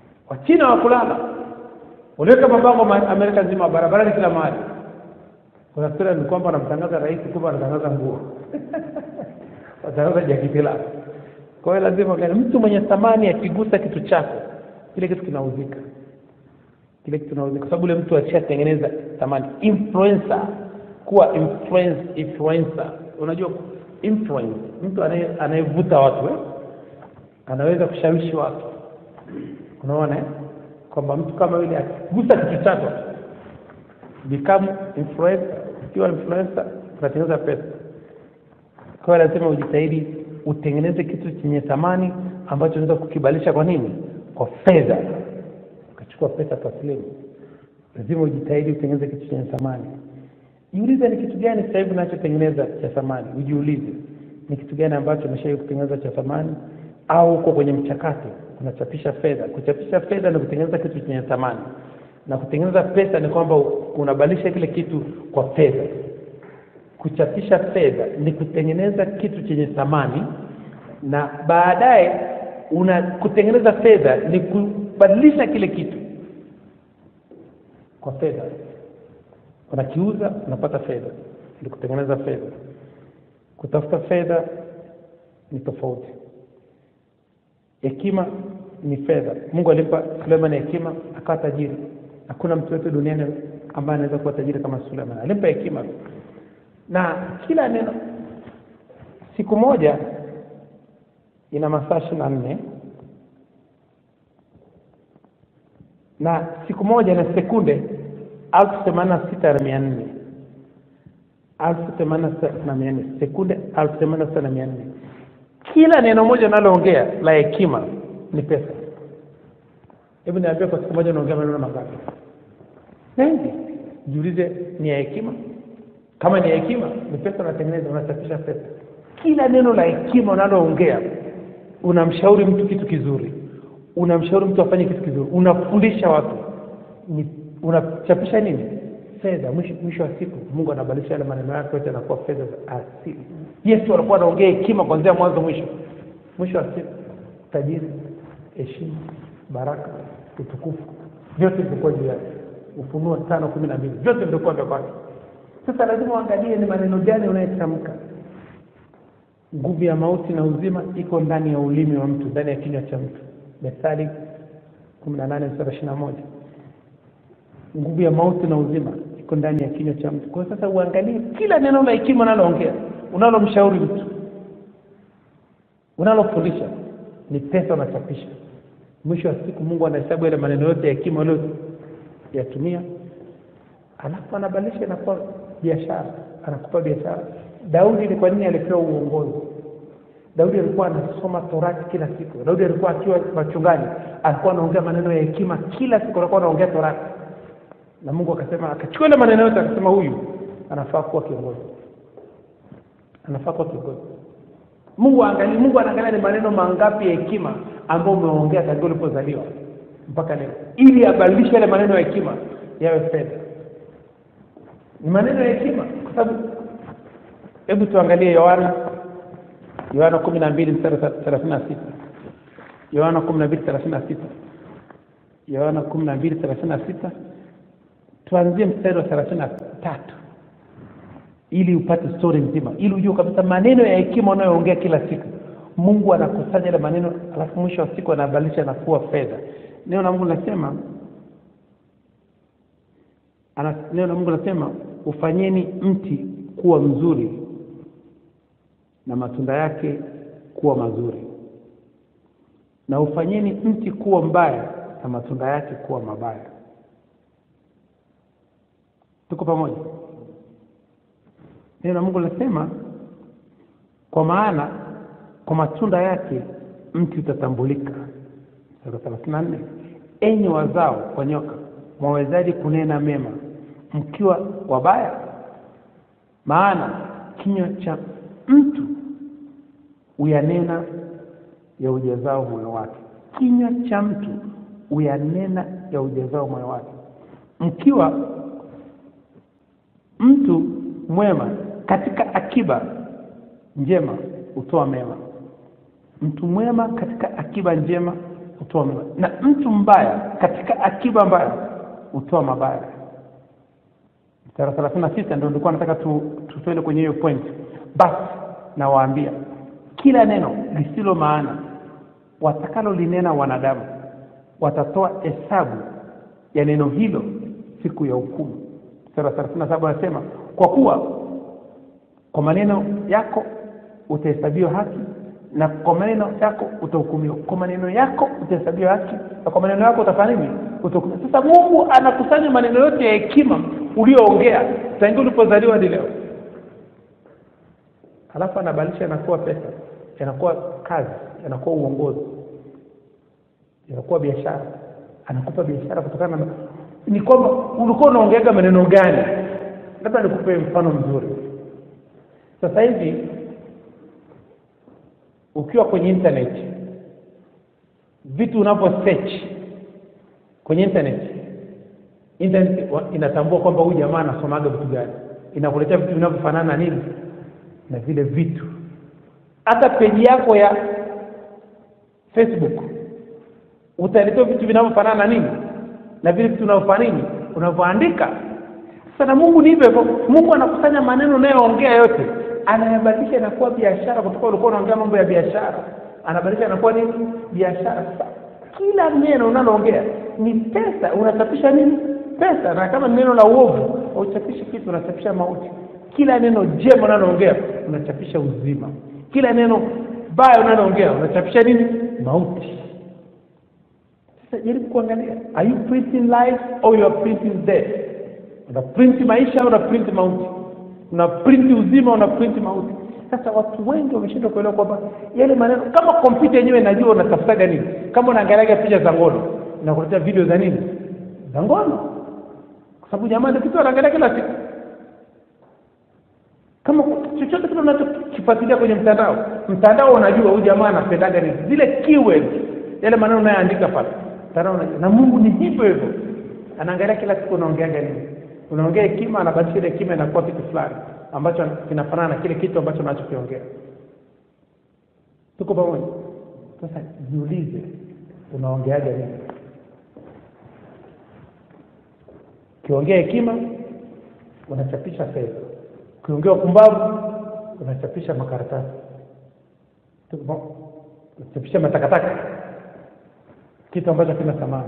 wachina wa kulala waliweka mabango ma- amerika nzima barabarani kila mahali kuna sura ni kwamba wanamtangaza rais kumbe wanatangaza nguo watangaza jaketi lako kwa hiyo lazima gani mtu mwenye thamani akigusa kitu chako kile kitu kinauzika kile kitu kinauzika kwa sababu ule mtu ashatengeneza thamani influencer kuwa influence influencer unajua influence mtu anaye- anayevuta watu eh? anaweza kushawishi watu unaona eh? kwamba mtu kama yule akigusa kitu chako become influencer ukiwa influencer unatengeneza pesa kwa hiyo lazima ujitahidi utengeneze kitu chenye thamani ambacho unaweza kukibadilisha kwa nini kwa fedha ukachukua pesa taslimu lazima ujitahidi utengeneze kitu chenye thamani jiulize ni kitu gani sasa hivi unachotengeneza cha thamani ujiulize ni kitu gani ambacho umeshawahi kutengeneza cha thamani au uko kwenye mchakato unachapisha fedha kuchapisha fedha ni kutengeneza kitu chenye thamani na kutengeneza pesa ni kwamba unabadilisha kile kitu kwa fedha kuchapisha fedha ni kutengeneza kitu chenye thamani na baadaye una kutengeneza fedha ni kubadilisha kile kitu kwa fedha unakiuza unapata fedha ni kutengeneza fedha kutafuta fedha ni tofauti hekima ni fedha mungu alimpa suleiman hekima akawa tajiri hakuna mtu yote duniani ambaye anaweza kuwa tajiri kama suleiman alimpa hekima na kila neno siku moja ina masaa ishiri na nne na siku moja na sekunde elfu themanini na sita na mia nne elfu themanini na sita na mia nne sekunde elfu themanini na sita na mia nne kila neno moja unaloongea la hekima ni pesa hebu niambia kwa siku moja unaongea maneno mangapi mengi jiulize ni ya hekima kama ni ya hekima ni pesa unatengeneza unachapisha pesa kila neno la hekima unaloongea unamshauri mtu kitu kizuri unamshauri mtu afanye kitu kizuri unafundisha watu ni unachapisha nini fedha mwisho, mwisho wa siku mungu anabadilisha yale maneno yake yote yanakuwa fedha za asili yesu alikuwa anaongea hekima kuanzia mwanzo mwisho mwisho wa siku tajiri heshima baraka utukufu vyote vilikuwa juu yake ufunuo tano kumi na mbili vyote vilikuwa vya kwake sasa lazima uangalie ni maneno gani unayetamka nguvu ya mauti na uzima iko ndani ya ulimi wa mtu ndani ya kinywa cha mtu methali kumi na nane mstari ishiri na moja nguvu ya mauti na uzima iko ndani ya kinywa cha mtu kwa hiyo sasa uangalie kila neno la hekima unaloongea unalomshauri mtu unalofundisha ni pesa unachapisha mwisho wa siku mungu anahesabu yale maneno yote ya hekima ulioyatumia alafu anabadilisha inakuwa biashara anakupa biashara daudi ni kwa nini alipewa uongozi daudi alikuwa anasoma torati kila siku daudi alikuwa akiwa machungani alikuwa anaongea maneno ya hekima kila siku alikuwa anaongea torati na mungu akasema akachukua ile maneno yote akasema huyu anafaa kuwa kiongozi anafaa kuwa kiongozi mungu angalia mungu anaangalia ni maneno mangapi ya hekima ambayo umeongea tangia ulipozaliwa mpaka leo ili abadilishe yale maneno ya hekima yawe fedha ni maneno ya hekima kwa sababu hebu tuangalie yohana yohana kumi na mbili mstari thelathini na sita yohana kumi na mbili thelathini na sita yohana kumi na mbili thelathini na sita tuanzie mstari wa thelathini na tatu ili upate stori nzima ili ujue kabisa maneno ya hekima unayoongea kila siku mungu anakusanya ile maneno alafu mwisho wa siku anabadilisha na kuwa fedha neno la mungu linasema ana- neno la mungu linasema ufanyeni mti kuwa mzuri na matunda yake kuwa mazuri na ufanyeni mti kuwa mbaya na matunda yake kuwa mabaya tuko pamoja neno la mungu linasema kwa maana kwa matunda yake mti utatambulika sura thelathini na nne enyi wazao wa nyoka mwawezaji kunena mema mkiwa wabaya maana kinywa cha mtu uyanena ya ujazao moyo wake kinywa cha mtu uyanena ya ujazao moyo wake mkiwa mtu mwema katika akiba njema hutoa mema mtu mwema katika akiba njema hutoa mema na mtu mbaya katika akiba mbaya hutoa mabaya mstari wa thelathini na sita ndo nilikuwa nataka tu, tutuende kwenye hiyo point basi nawaambia kila neno lisilo maana watakalo linena wanadamu watatoa hesabu ya neno hilo siku ya hukumu mstari wa thelathini na saba anasema kwa kuwa kwa maneno yako utahesabiwa haki na kwa maneno yako utahukumiwa kwa maneno yako utahesabiwa haki na kwa maneno yako utafanya nini utahukumiwa sasa mungu anakusanya maneno yote ya hekima ulioongea tangia ulipozaliwa hadi leo halafu anabadilisha yanakuwa pesa yanakuwa kazi yanakuwa uongozi yanakuwa biashara anakupa biashara kutokana na ni kwamba ulikuwa unaongeaga maneno gani labda nikupe mfano mzuri sasa hivi ukiwa kwenye internet vitu unavyo search kwenye internet internet wa- inatambua kwamba huyu jamaa anasomaga vitu gani inakuletea vitu vinavyofanana na nini na vile vitu hata peji yako ya facebook utaletewa vitu vinavyofanana na nini na vile vitu unavyofanya nini unavyoandika sasa na mungu ni hivyo hivyo mungu anakusanya maneno unayoongea yote anayabadilisha inakuwa biashara kutoka ulikuwa unaongea mambo ya biashara anabadilisha inakuwa nini biashara sasa kila neno unaloongea ni pesa unachapisha nini pesa na kama ni neno la uovu hauchapishi kitu unachapisha mauti kila neno jema unaloongea unachapisha uzima kila neno baya unaloongea unachapisha nini mauti sasa jaribu kuangalia are you printing life or you are printing death una print maisha au una print mauti una print uzima una print mauti sasa watu wengi wameshindwa kuelewa kwamba yale maneno kama kompyuta yenyewe inajua unatafutaga nini kama unaangaliaga picha za ngono inakuletea video za nini za ngono kwa sababu jamani kitu anaangalia kila siku kama chochote kile unachokifuatilia kwenye mtandao mtandao unajua huyu jamaa anapendaga nini zile keywords yale maneno unayoandika pale mtandao unajua na mungu ni hivyo hivyo anaangalia kila siku unaongeaga nini unaongea hekima anabadilisha ile hekima inakuwa kitu fulani ambacho kinafanana na kile kitu ambacho unachokiongea tuko pamoja sasa jiulize unaongeaga nini ukiongea hekima unachapisha fedha ukiongea upumbavu unachapisha makaratasi Tuko pamoja? unachapisha matakataka kitu ambacho kina thamani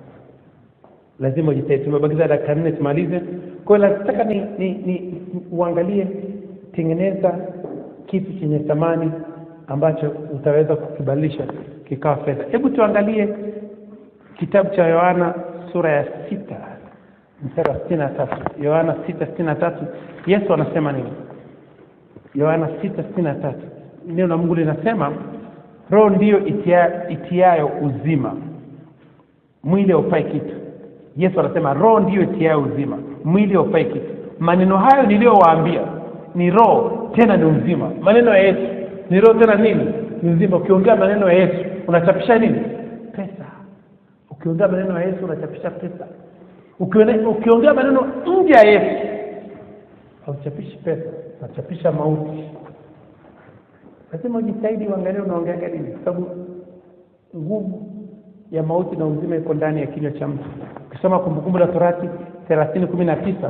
lazima ujitahidi tumebakiza dakika nne tumalize kwa hiyo nataka ni, ni, ni uangalie tengeneza kitu chenye thamani ambacho utaweza kukibadilisha kikawa fedha hebu tuangalie kitabu cha yohana sura ya sita mstari wa sitini na tatu yohana sita sitini na tatu yesu anasema nini yohana sita sitini na tatu neno la mungu linasema roho ndiyo itia, itiayo uzima mwili haufai kitu yesu anasema roho ndiyo itiayo uzima mwili haufai kitu maneno hayo niliyowaambia ni roho tena ni uzima maneno ya yesu ni roho tena nini ni uzima ukiongea maneno ya yesu unachapisha nini pesa ukiongea maneno ya yesu unachapisha pesa Ukione- ukiongea maneno nje ya yesu hauchapishi pesa unachapisha mauti lazima ujitahidi uangalie unaongeaga nini kwa sababu nguvu ya mauti na uzima iko ndani ya kinywa cha mtu ukisoma kumbukumbu la torati thelathini kumi na tisa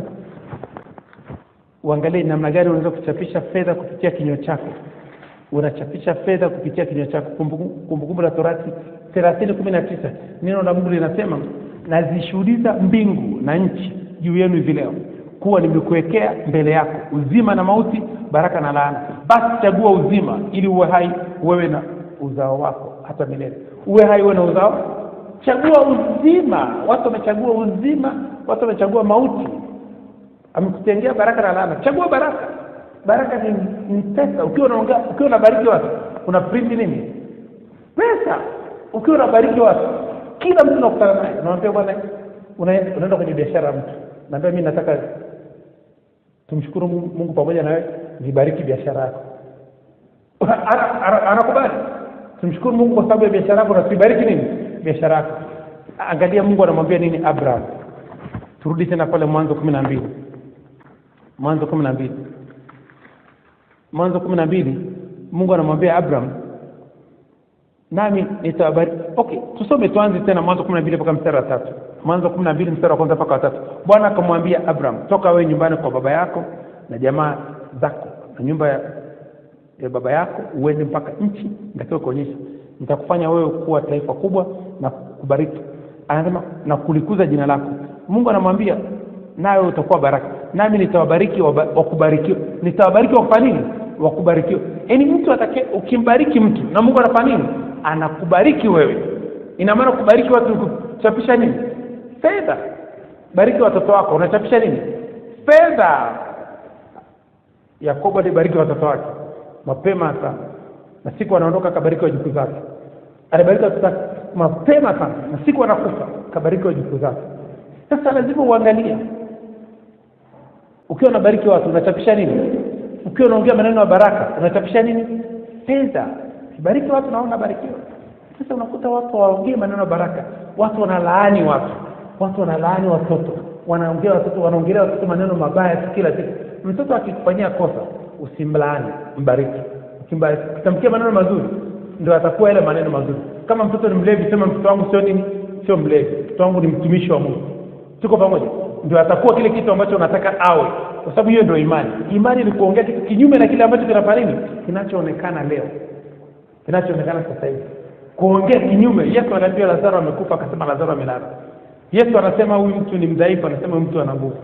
uangalie namna gani unaweza kuchapisha fedha kupitia kinywa chako unachapisha fedha kupitia kinywa chako Kumbukumbu Kumbukumbu la torati thelathini kumi na tisa neno la mungu linasema nazishuhudiza mbingu na nchi juu yenu hivi leo kuwa nimekuwekea mbele yako uzima na mauti baraka na laana basi chagua uzima ili uwe hai wewe na uzao wako hata milele uwe hai uwe na uzao chagua uzima watu wamechagua uzima watu wamechagua mauti amekutengea baraka na laana chagua baraka baraka ni, ni pesa ukiwa unaongea ukiwa unabariki watu una print nini pesa ukiwa unabariki watu kila mtu unakutana naye unamwambia bwana unaenda unaenda kwenye biashara ya mtu naambia mimi nataka tumshukuru mungu, mungu pamoja na wewe nibariki biashara yako Ana- ana- anakubali tumshukuru mungu kwa sababu ya biashara yako na tuibariki nini biashara yako angalia mungu anamwambia nini abraham turudi tena pale mwanzo kumi na mbili mwanzo kumi na mbili mwanzo kumi na mbili mungu anamwambia abraham nami nitawabariki okay tusome tuanze tena mwanzo kumi na mbili mpaka mstari wa tatu mwanzo kumi na mbili mstari wa kwanza mpaka watatu bwana akamwambia abraham toka wewe nyumbani kwa baba yako na jamaa zako na nyumba ya, ya baba yako uende mpaka nchi nitakiwa kuonyesha nitakufanya wewe kuwa taifa kubwa na kubariki anasema na kulikuza jina lako mungu anamwambia nawe utakuwa baraka nami nitawabariki waba- wakubarikiwa nitawabariki wakufanya nini wakubarikiwa yaani mtu atake ukimbariki mtu na mungu anafanya nini anakubariki wewe ina maana kubariki watu ni kuchapisha nini fedha bariki watoto wako unachapisha nini fedha yakobo alibariki watoto wake mapema sana na siku anaondoka akabariki wajukuu zake alibariki watoto wake mapema sana na siku anakufa akabariki wajukuu zake sasa lazima uangalie ukiwa unabariki watu unachapisha nini ukiwa unaongea maneno ya baraka unachapisha nini fedha bariki watu na unabarikiwa sasa unakuta watu waongee maneno ya baraka watu wanalaani watu watu wanalaani watoto wanaongea watoto wanaongelea watoto maneno mabaya tu kila siku mtoto akikufanyia kosa usimlaani mbariki ukimbariki ukitamkia maneno mazuri ndio atakuwa yale maneno mazuri kama mtoto ni mlevi sema mtoto wangu sio nini sio mlevi mtoto wangu ni mtumishi wa mungu tuko pamoja ndio atakuwa kile kitu ambacho unataka awe kwa sababu hiyo ndio imani imani ni kuongea kitu kinyume na kile ambacho kinafanya nini kinachoonekana leo kinachoonekana sasa hivi kuongea kinyume yesu anaambia lazaro amekufa akasema lazaro amelala yesu anasema huyu mtu ni mdhaifu anasema huyu mtu ana nguvu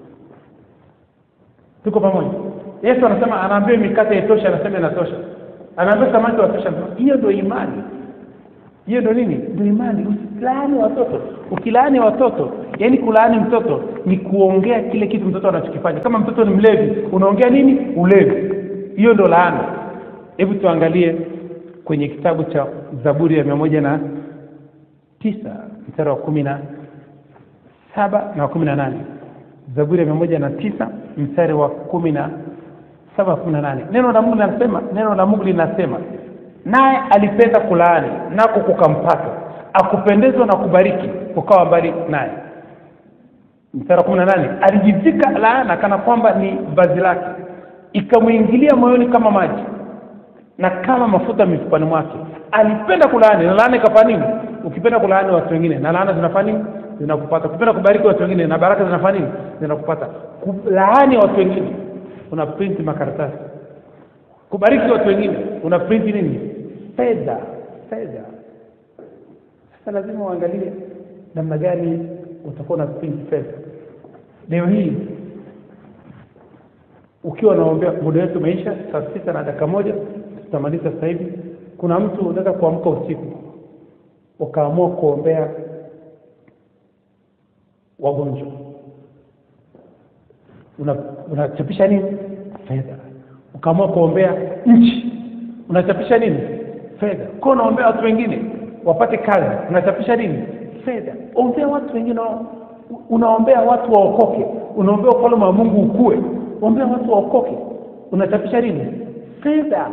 tuko pamoja yesu anasema anaambia mikate itosha anasema inatosha anaambia samaki watosha anasema, hiyo ndio imani hiyo ndio nini ndio imani usilaani watoto ukilaani watoto yaani kulaani mtoto ni kuongea kile kitu mtoto anachokifanya kama mtoto ni mlevi unaongea nini ulevi hiyo ndio laana hebu tuangalie kwenye kitabu cha zaburi ya mia moja na tisa mstari wa kumi na saba na wa kumi na nane zaburi ya mia moja na tisa mstari wa kumi na saba kumi na nane neno la mungu linasema neno la mungu linasema naye alipenda kulaani nako kukampata akupendezwa na kubariki kukawa mbali naye mstari wa kumi na nane alijivika laana kana kwamba ni vazi lake ikamwingilia moyoni kama maji na kama mafuta mifupani mwake alipenda kulaani na laana ikafanya nini ukipenda kulaani watu wengine na laana zinafanya nini zinakupata ukipenda kubariki watu wengine na baraka zinafanya nini zinakupata kulaani watu wengine una print makaratasi kubariki watu wengine una print nini fedha fedha sasa lazima uangalie namna gani utakuwa na print fedha leo hii ukiwa unaombea muda wetu umeisha saa sita na dakika moja tutamaliza sasa hivi kuna mtu unaweza kuamka usiku ukaamua kuombea wagonjwa Una- unachapisha nini fedha ukaamua kuombea nchi unachapisha nini fedha kwa unaombea watu wengine wapate kazi unachapisha nini fedha ombea watu wengine wa- unaombea watu waokoke unaombea ufalme wa mungu ukue ombea watu waokoke unachapisha nini fedha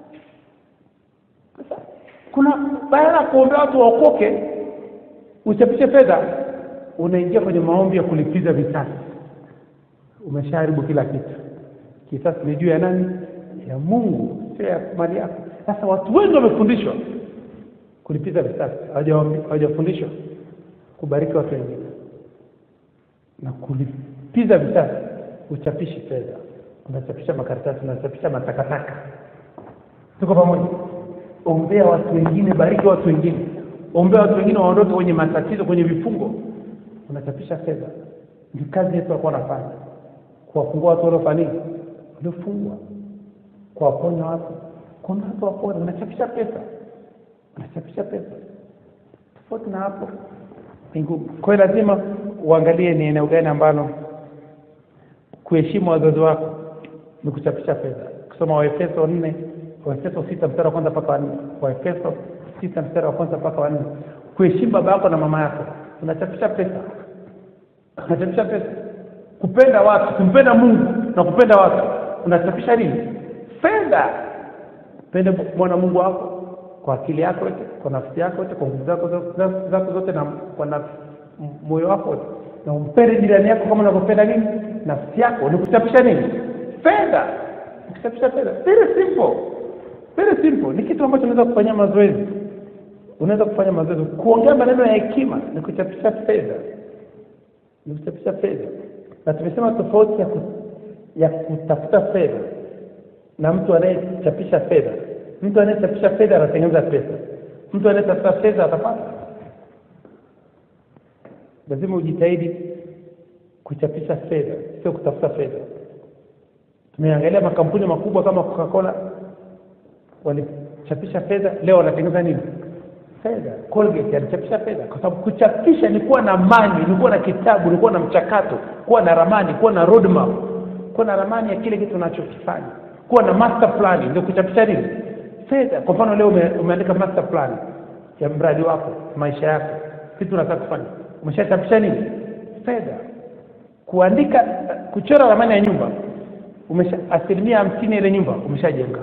Sasa, kuna baada ya kuombea watu waokoke uchapishe fedha unaingia kwenye maombi ya kulipiza visasi umeshaharibu kila kitu kisasi ni juu ya nani ya mungu sio ya mali yako sasa watu wengi wamefundishwa kulipiza visasi hawajaombi- hawajafundishwa kubariki watu wengine na kulipiza visasi uchapishi fedha unachapisha makaratasi unachapisha matakataka tuko pamoja ombea watu wengine bariki watu wengine ombea watu wengine waondoke kwenye matatizo kwenye vifungo unachapisha fedha ndio kazi yetu akuwa nafanya kuwafungua watu waliofanya nini waliofungwa kuwaponya watu kuna watu wapone unachapisha pesa unachapisha pesa tofauti na hapo ni ngumu kwa hiyo lazima uangalie ni eneo gani ambalo kuheshimu wazazi wako ni kuchapisha fedha kusoma waefeso nne waefeso sita mstari wa kwanza mpaka wanne waefeso sita mstari wa kwanza mpaka wanne kuheshimu baba yako na mama yako unachapisha pesa unachapisha pesa kupenda watu kumpenda mungu na kupenda watu unachapisha nini fedha pende bwana mungu wako kwa akili yako yote kwa nafsi yako yote kwa nguvu zako zo- zako zote na kwa nafsi m- moyo wako wote na umpende jirani yako kama unavyopenda nini nafsi yako ni kuchapisha nini fedha ni kuchapisha fedha very simple very simple ni kitu ambacho unaweza kufanyia mazoezi unaweza kufanya mazoezi kuongea maneno ya hekima ni kuchapisha fedha ni kuchapisha fedha na tumesema tofauti ya, ku, ya kutafuta fedha na mtu anayechapisha fedha mtu anayechapisha fedha anatengeneza pesa mtu anayetafuta fedha atapata lazima ujitahidi kuchapisha fedha sio kutafuta fedha tumeangalia makampuni makubwa kama coca-cola walichapisha fedha leo wanatengeneza nini fedha colgate alichapisha fedha kwa sababu kuchapisha ni kuwa na mani ni kuwa na kitabu ni kuwa na mchakato kuwa na ramani kuwa na roadmap kuwa na ramani ya kile kitu unachokifanya kuwa na master plan ndio kuchapisha nini fedha kwa mfano leo ume, umeandika master plan ya mradi wako maisha yako kitu unataka kufanya umeshachapisha nini fedha kuandika kuchora ramani ya nyumba umesha asilimia hamsini ile nyumba umeshajenga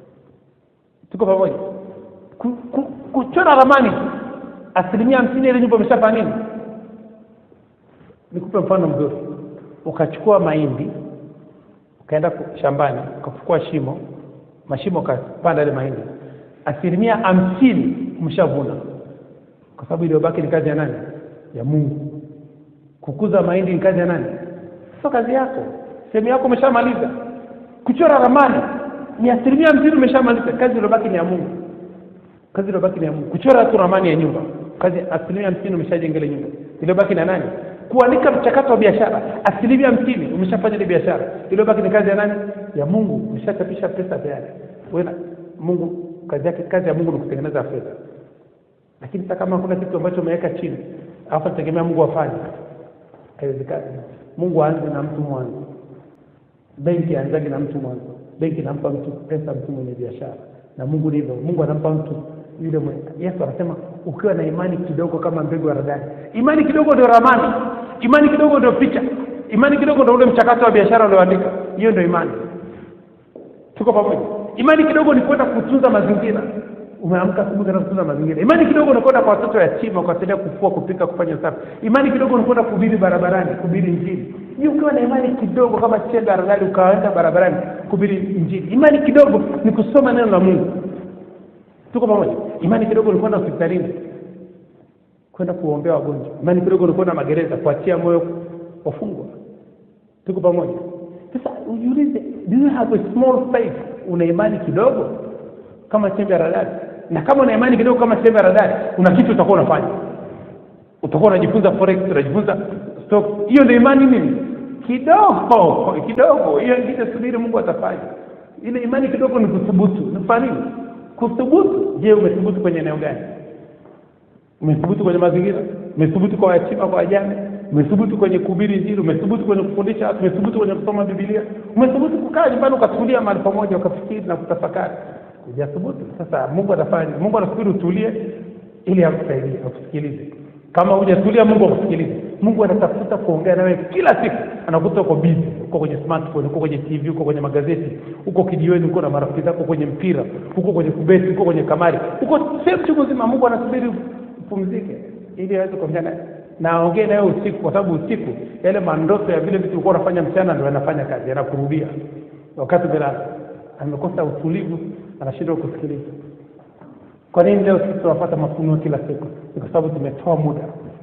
tuko pamoja ku, ku, kuchora ramani asilimia hamsini ile nyumba umeshafanya nini nikupe mfano mzuri ukachukua mahindi ukaenda ku- shambani ukafukua shimo mashimo ukapanda ile mahindi asilimia hamsini umeshavuna kwa sababu iliyobaki ni kazi ya nani ya mungu kukuza mahindi ni kazi ya nani sio kazi yako sehemu yako umeshamaliza kuchora ramani ni asilimia hamsini umeshamaliza kazi iliyobaki ni ya mungu kazi iliyobaki ni ya mungu kuchora tu ramani ya nyumba kazi asilimia hamsini umeshajenga ile nyumba iliyobaki na nani kuandika mchakato wa biashara asilimia hamsini umeshafanya ile biashara iliyobaki ni kazi ya nani ya mungu umeshachapisha pesa tayari Wewe na- mungu kazi yake kazi ya mungu ni kutengeneza fedha lakini sasa kama hakuna kitu ambacho umeweka chini alafu tegemea mungu afanye haiwezekani mungu aanze na mtu mwanzo benki aanzage na mtu mwanzo benki inampa mtu pesa mtu mwenye biashara na mungu ndivyo mungu anampa mtu yule mwenye yesu anasema ukiwa na imani kidogo kama mbegu ya radani imani kidogo ndio ramani imani kidogo ndio picha imani kidogo ndio ule mchakato wa biashara ulioandika hiyo ndio imani tuko pamoja imani kidogo ni kwenda kutunza mazingira umeamka asubuhi na kutunza mazingira imani kidogo ni kwenda kwa watoto yatima kuwasaidia kufua kupika kufanya usafi imani kidogo ni kwenda kuhubiri barabarani kuhubiri injili hiyo ukiwa na imani kidogo kama chembe aradali ukaenda barabarani kuhubiri injili imani kidogo ni kusoma neno la mungu tuko pamoja imani kidogo ni kwenda hospitalini kwenda kuombea wagonjwa imani kidogo ni kwenda magereza kuachia moyo wafungwa tuko pamoja sasa ujiulize do you have a small faith una imani kidogo kama chembe ya radari na kama una imani kidogo kama chembe ya radari una kitu utakuwa unafanya utakuwa unajifunza forex unajifunza stock hiyo ndio imani nini kidogo kidogo hiyo ingine subiri mungu atafanya ile imani kidogo ni kuthubutu ni kufanya nini kuthubutu je umethubutu kwenye eneo gani umethubutu kwenye mazingira umethubutu kwa yatima kwa wajane umethubutu kwenye kuhubiri injili umethubutu kwenye kufundisha watu umethubutu kwenye kusoma bibilia umethubutu kukaa nyumbani ukatulia mahali pamoja ukafikiri na kutafakari hujathubutu sasa mungu atafanya mungu anasubiri utulie ili akusaidie akusikilize kama hujatulia mungu akusikilize mungu anatafuta kuongea nawe kila siku anakuta uko bizi uko kwenye smartphone uko kwenye tv uko kwenye magazeti uko kijiweni uko na marafiki zako kwenye mpira uko kwenye kubeti uko kwenye kamari uko sehemu chungu zima mungu anasubiri upumzike ili aweze kuongea naye na aongee nawe usiku kwa sababu usiku yale mandoto ya vile vitu ulikuwa unafanya mchana ndio yanafanya kazi yanakurudia wakati umelala amekosa utulivu anashindwa kusikiliza kwa nini leo sisi tunapata mafunuo kila siku ni kwa sababu tumetoa muda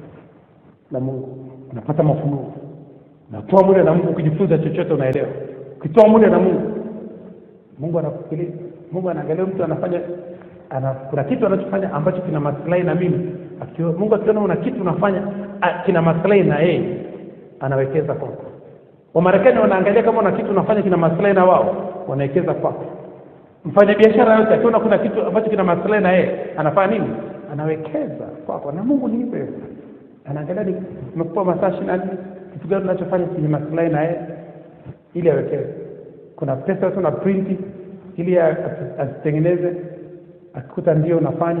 na mungu unapata mafunuo unatoa muda na mungu ukijifunza chochote unaelewa ukitoa muda na mungu mungu anakusikiliza mungu anaangalia mtu anafanya ana, kuna kitu anachofanya ambacho kina maslahi na mimi Akiwa, mungu akiona una kitu unafanya a, kina maslahi na yeye anawekeza kwako wamarekani wanaangalia kama una kitu unafanya kina maslahi na wao wanawekeza kwako mfanya biashara yote akiona kuna kitu ambacho kina maslahi na yeye anafanya nini anawekeza kwako na mungu ni hivyo anaangalia ni umekupa masaa ishirini na nne kitu gani unachofanya chenye maslahi na yeye ili awekeze kuna pesa tu na printi ili azitengeneze akikuta ndio unafanya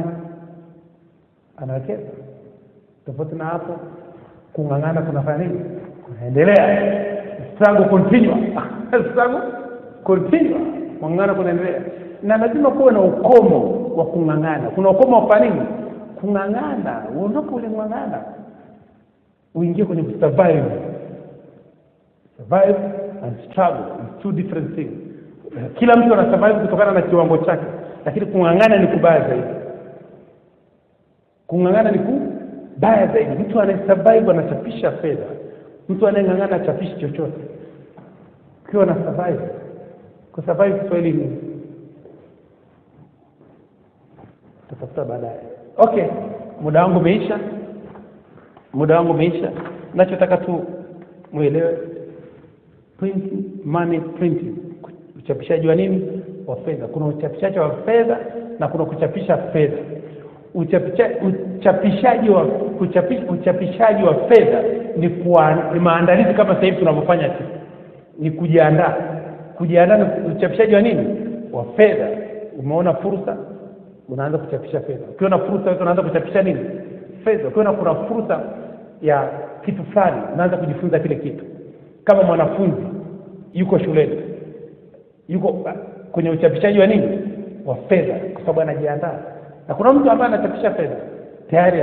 anawekeza tofauti na hapo kung'ang'ana kunafanya nini kunaendelea struggle continue struggle continue kung'ang'ana kunaendelea na lazima kuwe na ukomo wa kung'ang'ana kuna ukomo wa kufanya nini kung'ang'ana uondoke ule ng'ang'ana uingie kwenye kusurvive survive and struggle is two different things kila mtu ana survive kutokana na kiwango chake lakini kung'ang'ana ni kubaya zaidi kung'ang'ana ni kubaya zaidi mtu anayesurvive anachapisha fedha mtu anayeng'ang'ana achapishi chochote ukiwa na survive kusurvive kiswahili ni tutafuta baadaye okay muda wangu umeisha muda wangu umeisha nachotaka tu mwelewe printing money printing uchapishaji wa nini wa fedha kuna uchapishaji wa fedha na kuna kuchapisha fedha Uchapisha, uchapishaji wa kuchapisha, uchapishaji wa fedha ni, kwa, ni maandalizi kama sasa hivi tunavyofanya sisi ni kujiandaa kujiandaa ni uchapishaji wa nini wa fedha umeona fursa unaanza kuchapisha fedha ukiwa na fursa yote unaanza kuchapisha nini fedha ukiwa na kuna fursa ya kitu fulani unaanza kujifunza kile kitu kama mwanafunzi yuko shuleni yuko uh, kwenye uchapishaji wa nini wa fedha kwa sababu anajiandaa na kuna mtu ambaye anachapisha fedha tayari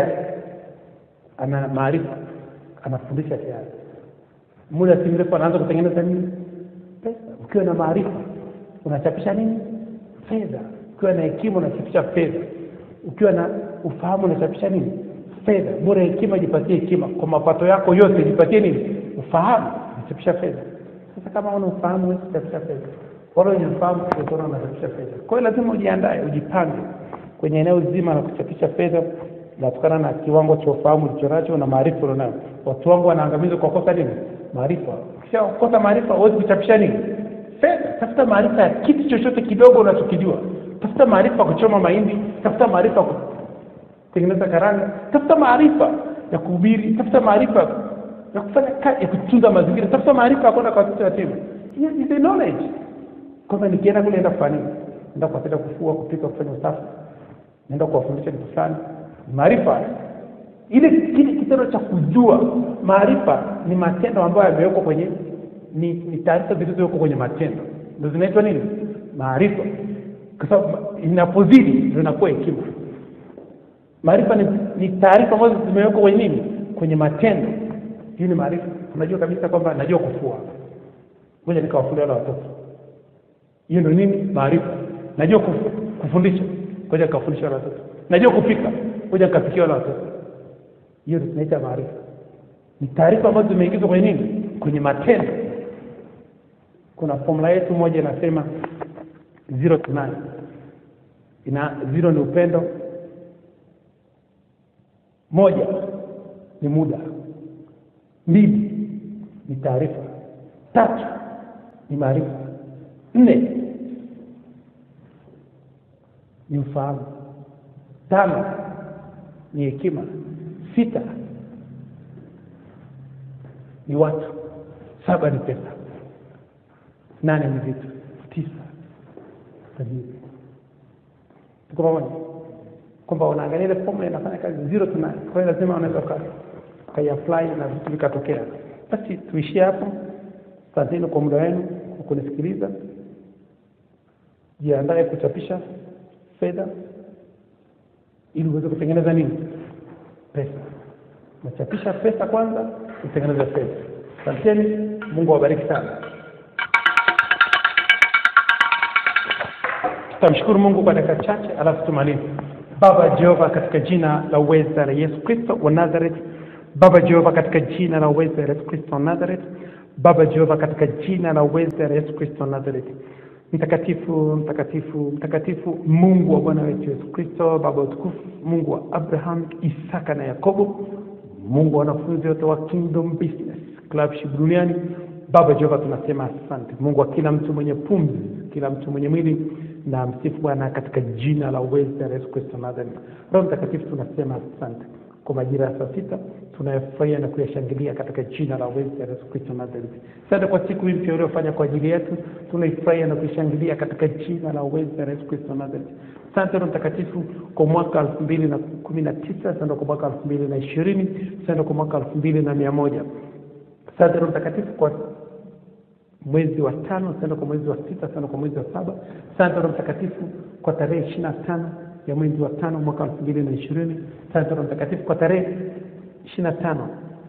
ana maarifa anafundisha tayari muda si mrefu anaanza kutengeneza nini pesa ukiwa na maarifa unachapisha nini fedha ukiwa na hekima unachapisha fedha ukiwa na ufahamu unachapisha nini fedha bora hekima jipatie hekima kwa mapato yako yote jipatie nini ufahamu unachapisha fedha sasa kama una ufahamu huwezi kuchapisha fedha wala wenye ufahamu utaona unachapisha fedha kwa hiyo lazima ujiandae ujipange kwenye eneo zima la kuchapisha fedha natokana na kiwango cha ufahamu ulichonacho na maarifa ulionayo watu wangu wanaangamizwa kwa kosa nini maarifa ukishakosa maarifa huwezi kuchapisha nini fedha tafuta maarifa ya kitu chochote kidogo unachokijua tafuta maarifa ya kuchoma mahindi tafuta maarifa ya kutengeneza karanga tafuta maarifa ya kuhubiri tafuta maarifa ya kufanya kazi ya kutunza mazingira tafuta maarifa ya kwenda kwa watoto yatima Hiyo is the knowledge kwamba nikienda kule enda kufanya nini enda kuwasaidia kufua kupika kufanya usafi naenda kuwafundisha kitu fulani maarifa ile kile kitendo cha kujua maarifa ni matendo ambayo yamewekwa kwenye ni, ni taarifa zilizowekwa kwenye matendo ndio zinaitwa nini maarifa kwa sababu inapozidi ndio inakuwa hekima maarifa ni, ni taarifa ambazo zimewekwa kwenye nini kwenye matendo hii ni maarifa unajua kabisa kwamba najua kufua ngoja nikawafulia wale watoto hiyo ndio nini maarifa najua kufu, kufundisha ngoja nikawafundisha wale watoto najua kupika ngoja nikapikia wale watoto hiyo ndio tunaita maarifa ni taarifa ambazo zimeingizwa kwenye nini kwenye matendo kuna formula yetu moja inasema zero to nine ina zero ni upendo moja ni muda mbili ni taarifa tatu ni maarifa nne ni ufahamu tano ni hekima sita ni watu saba ni pesa nane ni vitu tisa tajiri tuko pamoja kwamba unaangalia ile formula inafanya kazi zero to nine kwa hiyo lazima unaweza ukaiapply na vitu vikatokea basi tuishie hapo asanteni kwa muda wenu kwa kunisikiliza jiandae kuchapisha fedha ili uweze kutengeneza nini pesa unachapisha pesa kwanza utengeneze fedha asanteni mungu awabariki sana tutamshukuru mungu kwa dakika chache alafu tumalize baba jehova katika jina la uweza la yesu kristo wa nazareth baba jehova katika jina la uweza la yesu kristo wa nazareth baba jehova katika jina la uweza la yesu kristo wa nazareth mtakatifu mtakatifu mtakatifu mungu wa bwana wetu yesu kristo baba wa utukufu mungu wa abraham isaka na yakobo mungu wa wanafunzi wote wa kingdom business clubship duniani baba jehova tunasema asante mungu wa kila mtu mwenye pumzi kila mtu mwenye mwili na msifu bwana katika jina la uweza la yesu kristo nazareth roho mtakatifu tunasema asante kwa majira ya saa sita tunayofurahia na kuyashangilia katika jina la uweza la yesu kristo nazareth asante kwa siku hii mpya uliofanya kwa ajili yetu tunaifurahia na kuishangilia katika jina la uweza la yesu kristo nazareth asante roho mtakatifu kwa mwaka elfu mbili na kumi na tisa asante kwa mwaka elfu mbili na ishirini asante kwa mwaka elfu mbili na mia moja asante roho mtakatifu kwa mwezi wa tano asante kwa mwezi wa sita asante kwa mwezi wa saba asante roho mtakatifu kwa tarehe ishiri na tano ya mwezi wa tano mwaka elfu mbili na ishirini asante roho mtakatifu kwa tarehe ishiri na tano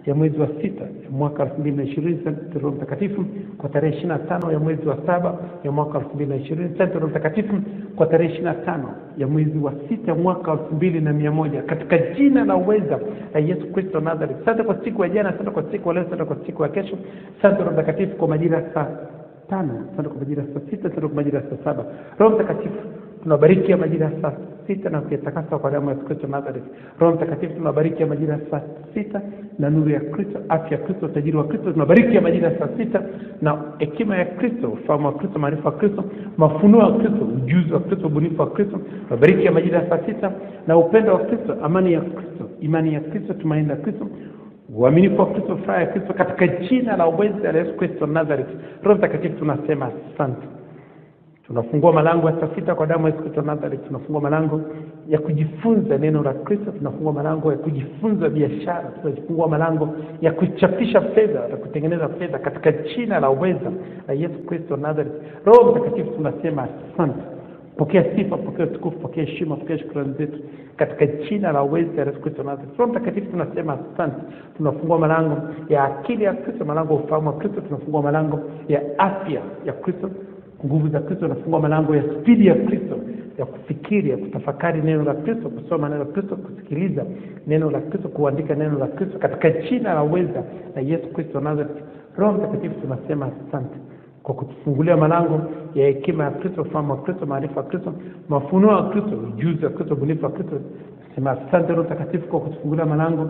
ya mwezi wa sita ya mwaka elfu mbili na ishirini Sante Roho Mtakatifu kwa tarehe ishirini na tano ya mwezi wa saba ya mwaka elfu mbili na ishirini Sante Roho Mtakatifu kwa tarehe ishirini na tano ya mwezi wa sita ya mwaka elfu mbili na mia moja katika jina la uweza la Yesu Kristo wa Nazareth. Asante kwa siku ya jana, asante kwa siku ya leo, asante kwa siku ya kesho. Asante Roho Mtakatifu kwa majira ya saa tano, asante kwa majira ya saa sita, asante kwa majira ya saa saba. Roho Mtakatifu tunabariki ya majira ya saa sita na kuyatakasa kwa damu ya Yesu Kristo Nazareth. Roho Mtakatifu tunabariki ya majira ya saa sita na nuru ya Kristo, afya ya Kristo, utajiri wa Kristo. Tunabariki ya majira ya saa sita na hekima ya Kristo, ufahamu wa Kristo, maarifa ya Kristo, mafunuo ya Kristo, ujuzi wa Kristo, ubunifu wa Kristo. Tunabariki ya majira ya saa sita na upendo wa Kristo, amani ya Kristo, imani ya Kristo, tumaini la Kristo uaminifu wa Kristo, furaha ya Kristo, katika jina la uweza la Yesu Kristo Nazareth. Roho Mtakatifu tunasema asante. Tunafungua malango ya saa sita kwa damu ya Yesu Kristo Nazareth. Tunafungua malango ya kujifunza neno la Kristo. Tunafungua malango ya kujifunza biashara. Tunafungua malango ya kuchapisha fedha na kutengeneza fedha katika jina la uweza la Yesu Kristo Nazareth. Roho Mtakatifu tunasema asante. Pokea sifa, pokea utukufu, pokea heshima, pokea shukrani zetu katika jina la uweza ya Yesu Kristo Nazareth. Roho Mtakatifu tunasema asante. Tunafungua malango ya akili ya Kristo, malango ya ufahamu wa Kristo. Tunafungua malango ya afya ya Kristo nguvu za Kristo, nafungua malango ya spidi ya Kristo ya kufikiri, ya kutafakari neno la Kristo, kusoma neno la Kristo, kusikiliza neno la Kristo, kuandika neno la Kristo katika jina la uweza la Yesu Kristo Nazareth. Roho Mtakatifu tunasema asante kwa kutufungulia malango ya hekima ya Kristo, ufahamu wa Kristo, maarifa ya Kristo, mafunuo ya Kristo, ujuzi wa Kristo, ubunifu wa Kristo. Sema asante Roho Mtakatifu kwa kutufungulia malango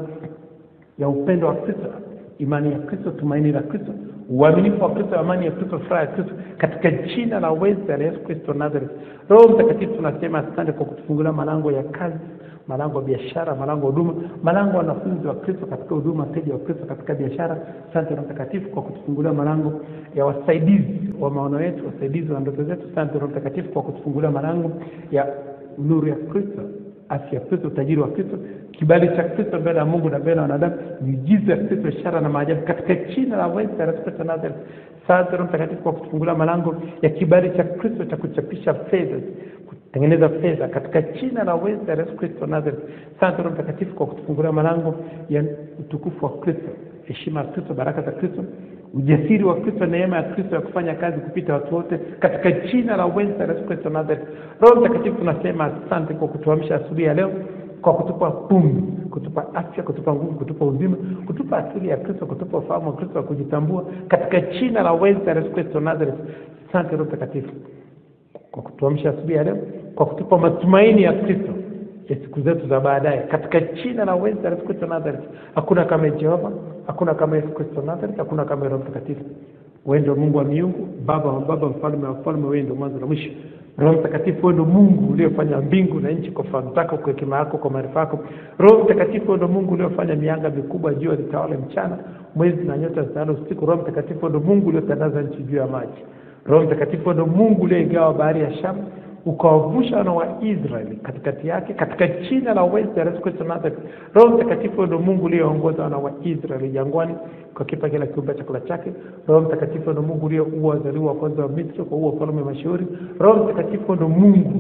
ya upendo wa Kristo, imani ya Kristo, tumaini la Kristo, uaminifu wa Kristo, amani ya Kristo, furaha ya Kristo, katika jina la uweza la Yesu Kristo Nazareth. Roho Mtakatifu tunasema asante kwa kutufungulia malango ya kazi, malango ya biashara, malango ya huduma, malango ya wanafunzi wa Kristo katika huduma, wateja wa Kristo katika biashara. Asante Roho Mtakatifu kwa kutufungulia malango ya wasaidizi wa maono yetu, wasaidizi wa ndoto zetu. Asante Roho Mtakatifu kwa kutufungulia malango ya nuru ya Kristo afya ya Kristo, utajiri wa Kristo, kibali cha Kristo mbele ya Mungu na mbele ya wanadamu, miujiza ya Kristo, ishara na maajabu katika jina la uweza la Yesu Kristo Nazareth. Asante Roho Mtakatifu kwa kutufungulia malango ya kibali cha Kristo cha kuchapisha fedha, kutengeneza fedha katika jina la uweza la Yesu Kristo Nazareth. Asante Roho Mtakatifu kwa kutufungulia malango ya utukufu wa Kristo, heshima ya Kristo, baraka za Kristo, ujasiri wa Kristo, neema ya Kristo ya kufanya kazi kupita watu wote katika jina la uweza la Yesu Kristo Nazareth. Roho Mtakatifu tunasema asante kwa kutuamsha asubuhi ya leo kwa kutupa pumzi, kutupa afya, kutupa nguvu, kutupa uzima, kutupa asili ya Kristo, kutupa ufahamu wa Kristo wa kujitambua katika jina la uweza la Yesu Kristo Nazareth. Asante Roho Mtakatifu kwa kutuamsha asubuhi ya leo, kwa kutupa matumaini ya Kristo ya siku zetu za baadaye katika jina la uweza la Yesu Kristo Nazareth. Hakuna kama Jehova, hakuna kama Yesu Kristo Nazareth, hakuna kama Roho Mtakatifu. Wewe ndio Mungu wa miungu, Baba wa baba, mfalme wa wafalme, wewe ndio mwanzo na mwisho. Roho Mtakatifu, wewe ndio Mungu uliofanya mbingu na nchi kwa fahamu zako, kwa hekima yako, kwa maarifa yako. Roho Mtakatifu, wewe ndio Mungu uliofanya mianga mikubwa, jua litawale mchana, mwezi na nyota zitawale usiku. Roho Mtakatifu, wewe ndio Mungu uliotandaza nchi juu ya maji. Roho Mtakatifu, wewe ndio Mungu uliyeigawa bahari ya Shamu ukawavusha wana wa Israeli katikati yake katika jina la uweza la Yesu Kristo Nazareth. Roho Mtakatifu ndio Mungu uliyeongoza wana wa Israeli jangwani kwa kipa kila kiumbe chakula chake. Roho Mtakatifu ndio Mungu uliyeua wazaliwa wa kwanza wa Misri kwa uwa falme mashauri. Roho Mtakatifu ndio Mungu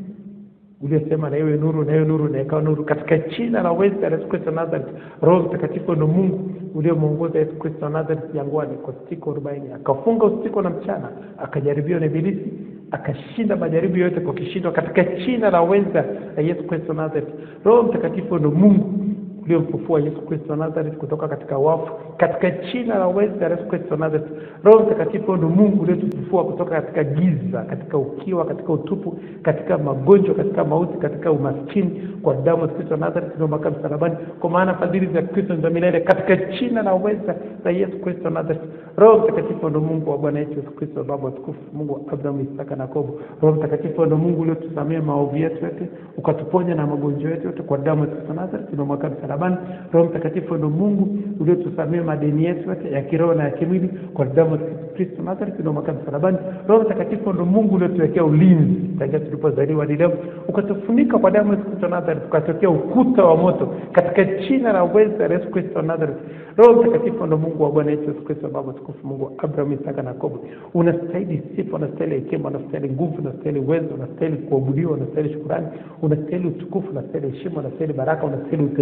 uliyesema na iwe nuru na iwe nuru na ikawa nuru katika jina la uweza la Yesu Kristo Nazareth. Roho Mtakatifu ndio Mungu uliyemwongoza Yesu Kristo Nazareth jangwani kwa siku arobaini akafunga usiku na mchana akajaribiwa na Ibilisi akashinda majaribu yote kwa kishindo katika jina la uweza la Yesu Kristo Nazareth. Roho Mtakatifu ndio Mungu uliomfufua Yesu Kristo Nazareth kutoka katika wafu katika jina la uweza la Yesu Kristo Nazareth. Roho Mtakatifu ndio Mungu uliotufufua kutoka katika giza, katika ukiwa, katika utupu, katika magonjwa, katika mauti, katika umaskini kwa damu ya Kristo Nazareth iliyomwagika msalabani, kwa maana fadhili za Kristo ni za milele katika jina la uweza la Yesu Kristo Nazareth. Roho Mtakatifu ndio Mungu wa Bwana wetu Yesu Kristo, Baba tukufu, Mungu wa Abrahamu, Isaka na Yakobo. Roho Mtakatifu ndio Mungu uliotusamea maovu yetu yote, ukatuponya na magonjwa yetu yote kwa damu ya Kristo Nazareth iliyomwagika msalabani. Roho Mtakatifu ndio Mungu uliotusamea madeni yetu yote ya kiroho na ya kimwili kwa damu ya Kristo Nazareth iliyomwagika msalabani. Roho Mtakatifu ndio Mungu uliotuwekea ulinzi tangia tulipozaliwa hadi leo, ukatufunika kwa damu ya Kristo Nazareth, ukatokea ukuta wa moto katika jina la uweza la Yesu Kristo Nazareth. Roho Mtakatifu ndio Mungu wa Bwana wetu Yesu Kristo, Baba tukufu, Mungu wa Abrahamu, Isaka na Yakobo. Unastahili sifa, unastahili hekima, unastahili nguvu, unastahili uwezo, unastahili kuabudiwa, unastahili shukurani, unastahili utukufu, unastahili heshima, unastahili baraka, unastahili utajiri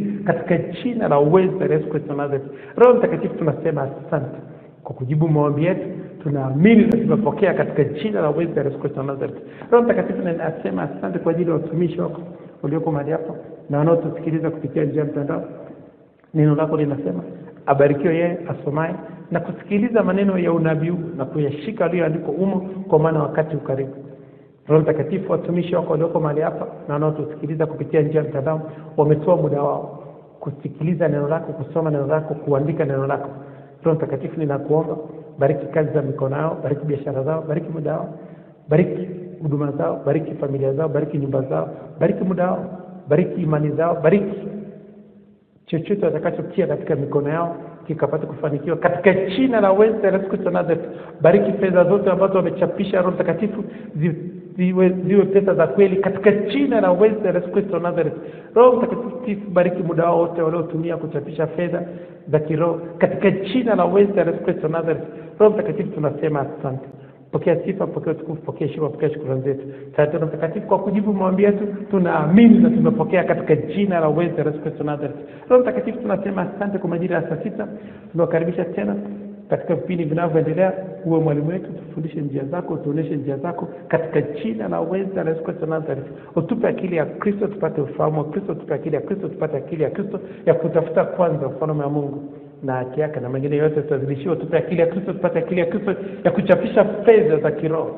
katika jina la uwezo la Yesu Kristo wa Nazareth. Roho Mtakatifu, tunasema asante kwa kujibu maombi yetu, tunaamini na tumepokea katika jina la uwezo la Yesu Kristo wa Nazareth. Roho Mtakatifu, ninasema asante kwa ajili ya watumishi wako walioko mahali hapa na wanaotusikiliza kupitia njia ya mtandao. Neno lako linasema abarikiwe yeye asomaye na kusikiliza maneno ya unabii huu na kuyashika aliyoandikwa umo, kwa maana wakati ukaribu. Roho Mtakatifu, watumishi wako walioko mahali hapa na wanaotusikiliza kupitia njia ya mtandao wametoa muda wao kusikiliza neno lako, kusoma neno lako, kuandika neno lako. Roho Mtakatifu, ninakuomba bariki kazi za mikono yao, bariki biashara zao, bariki muda wao, bariki huduma zao, bariki familia zao, bariki nyumba zao, bariki muda wao, bariki imani zao, bariki chochote watakachokia katika mikono yao kikapata kufanikiwa katika jina la uweza la Yesu Kristo wa Nazareth. Bariki fedha zote ambazo wamechapisha, Roho Mtakatifu, zi- ziwe, ziwe pesa za kweli katika jina la uweza la Yesu Kristo wa Nazareth. Roho Mtakatifu, bariki muda wao wote waliotumia kuchapisha fedha za kiroho katika jina la uweza la Yesu Kristo wa Nazareth. Roho Mtakatifu, tunasema asante. Pokea sifa, pokea utukufu, pokea heshima, pokea shukrani zetu. Asante Roho Mtakatifu kwa kujibu maombi yetu, tunaamini na tumepokea katika jina la uwezo la Yesu Kristo Nazareth. Roho Mtakatifu, tunasema asante kwa majira ya saa sita. Tunawakaribisha tena katika vipindi vinavyoendelea. Uwe mwalimu wetu, tufundishe njia zako, tuonyeshe njia zako katika jina la uwezo la Yesu Kristo Nazareth. Utupe akili ya Kristo, tupate ufahamu wa Kristo, tupe akili ya Kristo, tupate akili ya Kristo ya kutafuta kwanza ufalme wa Mungu na haki yake na mengine yote tutazidishiwa. Tupe akili ya Kristo, tupate akili ya Kristo ya kuchapisha fedha za kiroho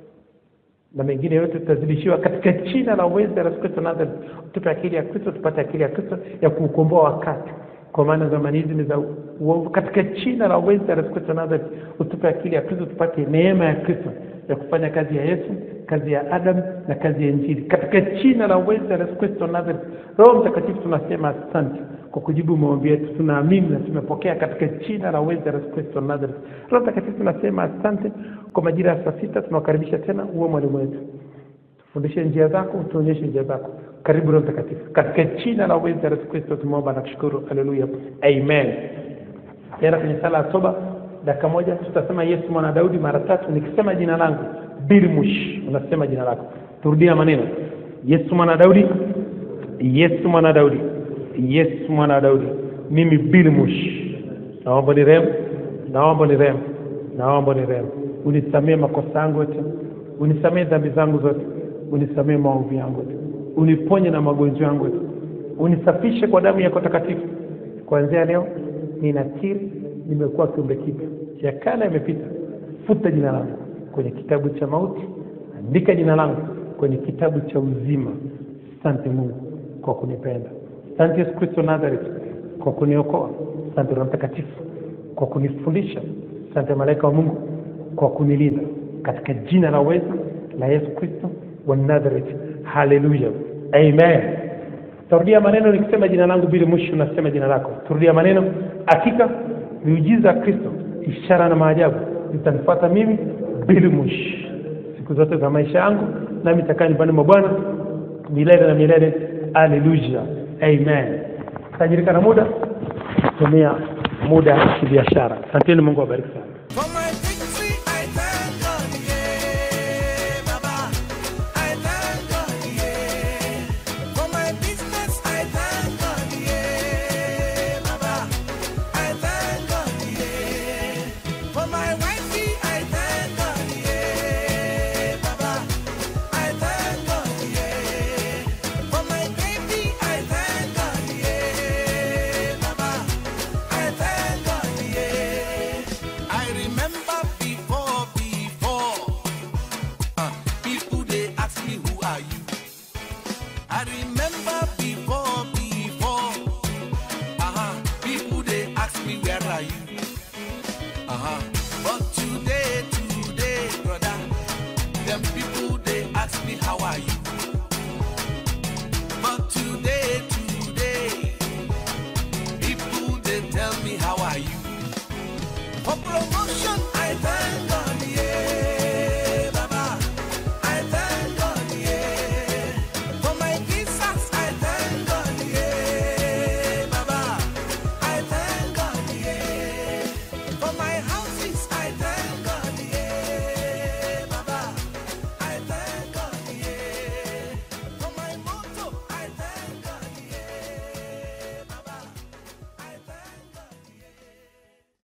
na mengine yote tutazidishiwa katika jina la uwezo la Yesu Kristo Nazareth. Tupe akili ya Kristo, tupate akili ya Kristo ya kuukomboa wakati, kwa maana zamani hizi ni za uovu. Katika jina la uwezo la Yesu Kristo Nazareth, utupe akili ya Kristo, tupate neema ya Kristo ya kufanya kazi ya Yesu, kazi ya Adam na kazi ya Injili, katika jina la uwezo la Yesu Kristo Nazareth. Roho Mtakatifu, tunasema asante kwa kujibu maombi yetu, tunaamini na tumepokea katika jina la uwezo la Yesu Kristo Nazareth. Roho Mtakatifu, tunasema asante kwa majira ya saa sita. Tunawakaribisha tena, uwe mwalimu wetu, tufundishe njia zako, tuonyeshe njia zako. Karibu Roho Mtakatifu, katika jina la uwezo la Yesu Kristo tumeomba na kushukuru. Haleluya, amen. Tena kwenye sala ya toba, dakika moja, tutasema Yesu mwana Daudi mara tatu. Nikisema jina langu Bilmush, unasema jina lako. Turudia maneno, Yesu mwana Daudi, Yesu mwana Daudi, Yesu mwana Daudi, mimi Bilmush, naomba ni rehemu, naomba ni rehemu, naomba ni rehemu, unisamee makosa yangu yote, unisamee dhambi zangu zote, unisamee maovu yangu yote, uniponye na magonjwa yangu yote, unisafishe kwa damu yako takatifu. Kuanzia leo ninakiri nimekuwa kiumbe kipya, ya kale yamepita. Futa jina langu kwenye kitabu cha mauti, andika jina langu kwenye kitabu cha uzima. Asante Mungu kwa kunipenda. Asante Yesu Kristo Nazareth kwa kuniokoa. Asante Roho Mtakatifu kwa kunifundisha. Asante malaika wa Mungu kwa kunilinda, katika jina la uwezo la Yesu Kristo wa Nazareth. Haleluya, amen. Tarudia maneno nikisema jina langu bila mwisho, unasema jina lako. Turudia maneno. Hakika miujiza ya Kristo, ishara na maajabu zitanifuata mimi bila mwisho siku zote za maisha yangu, nami nitakaa nyumbani mwa Bwana milele na milele. Haleluya, amen. Tajirika na muda, tumia muda kibiashara. Asanteni, Mungu awabariki sana. For my victory, I thank God, yeah, Baba. I thank God, yeah. For my business, I thank God, yeah, Baba. I thank God, yeah. For my wifey, I thank God, yeah, Baba. I thank God, yeah. For my baby, I thank God, yeah, Baba. I thank God, yeah. I remember before, before, uh, people they ask me who are you. I remember before, before, uh-huh, people they ask me where are you. Uh-huh. But today, today, brother, them people they ask me how are you. But today, today, people they tell me how are you. For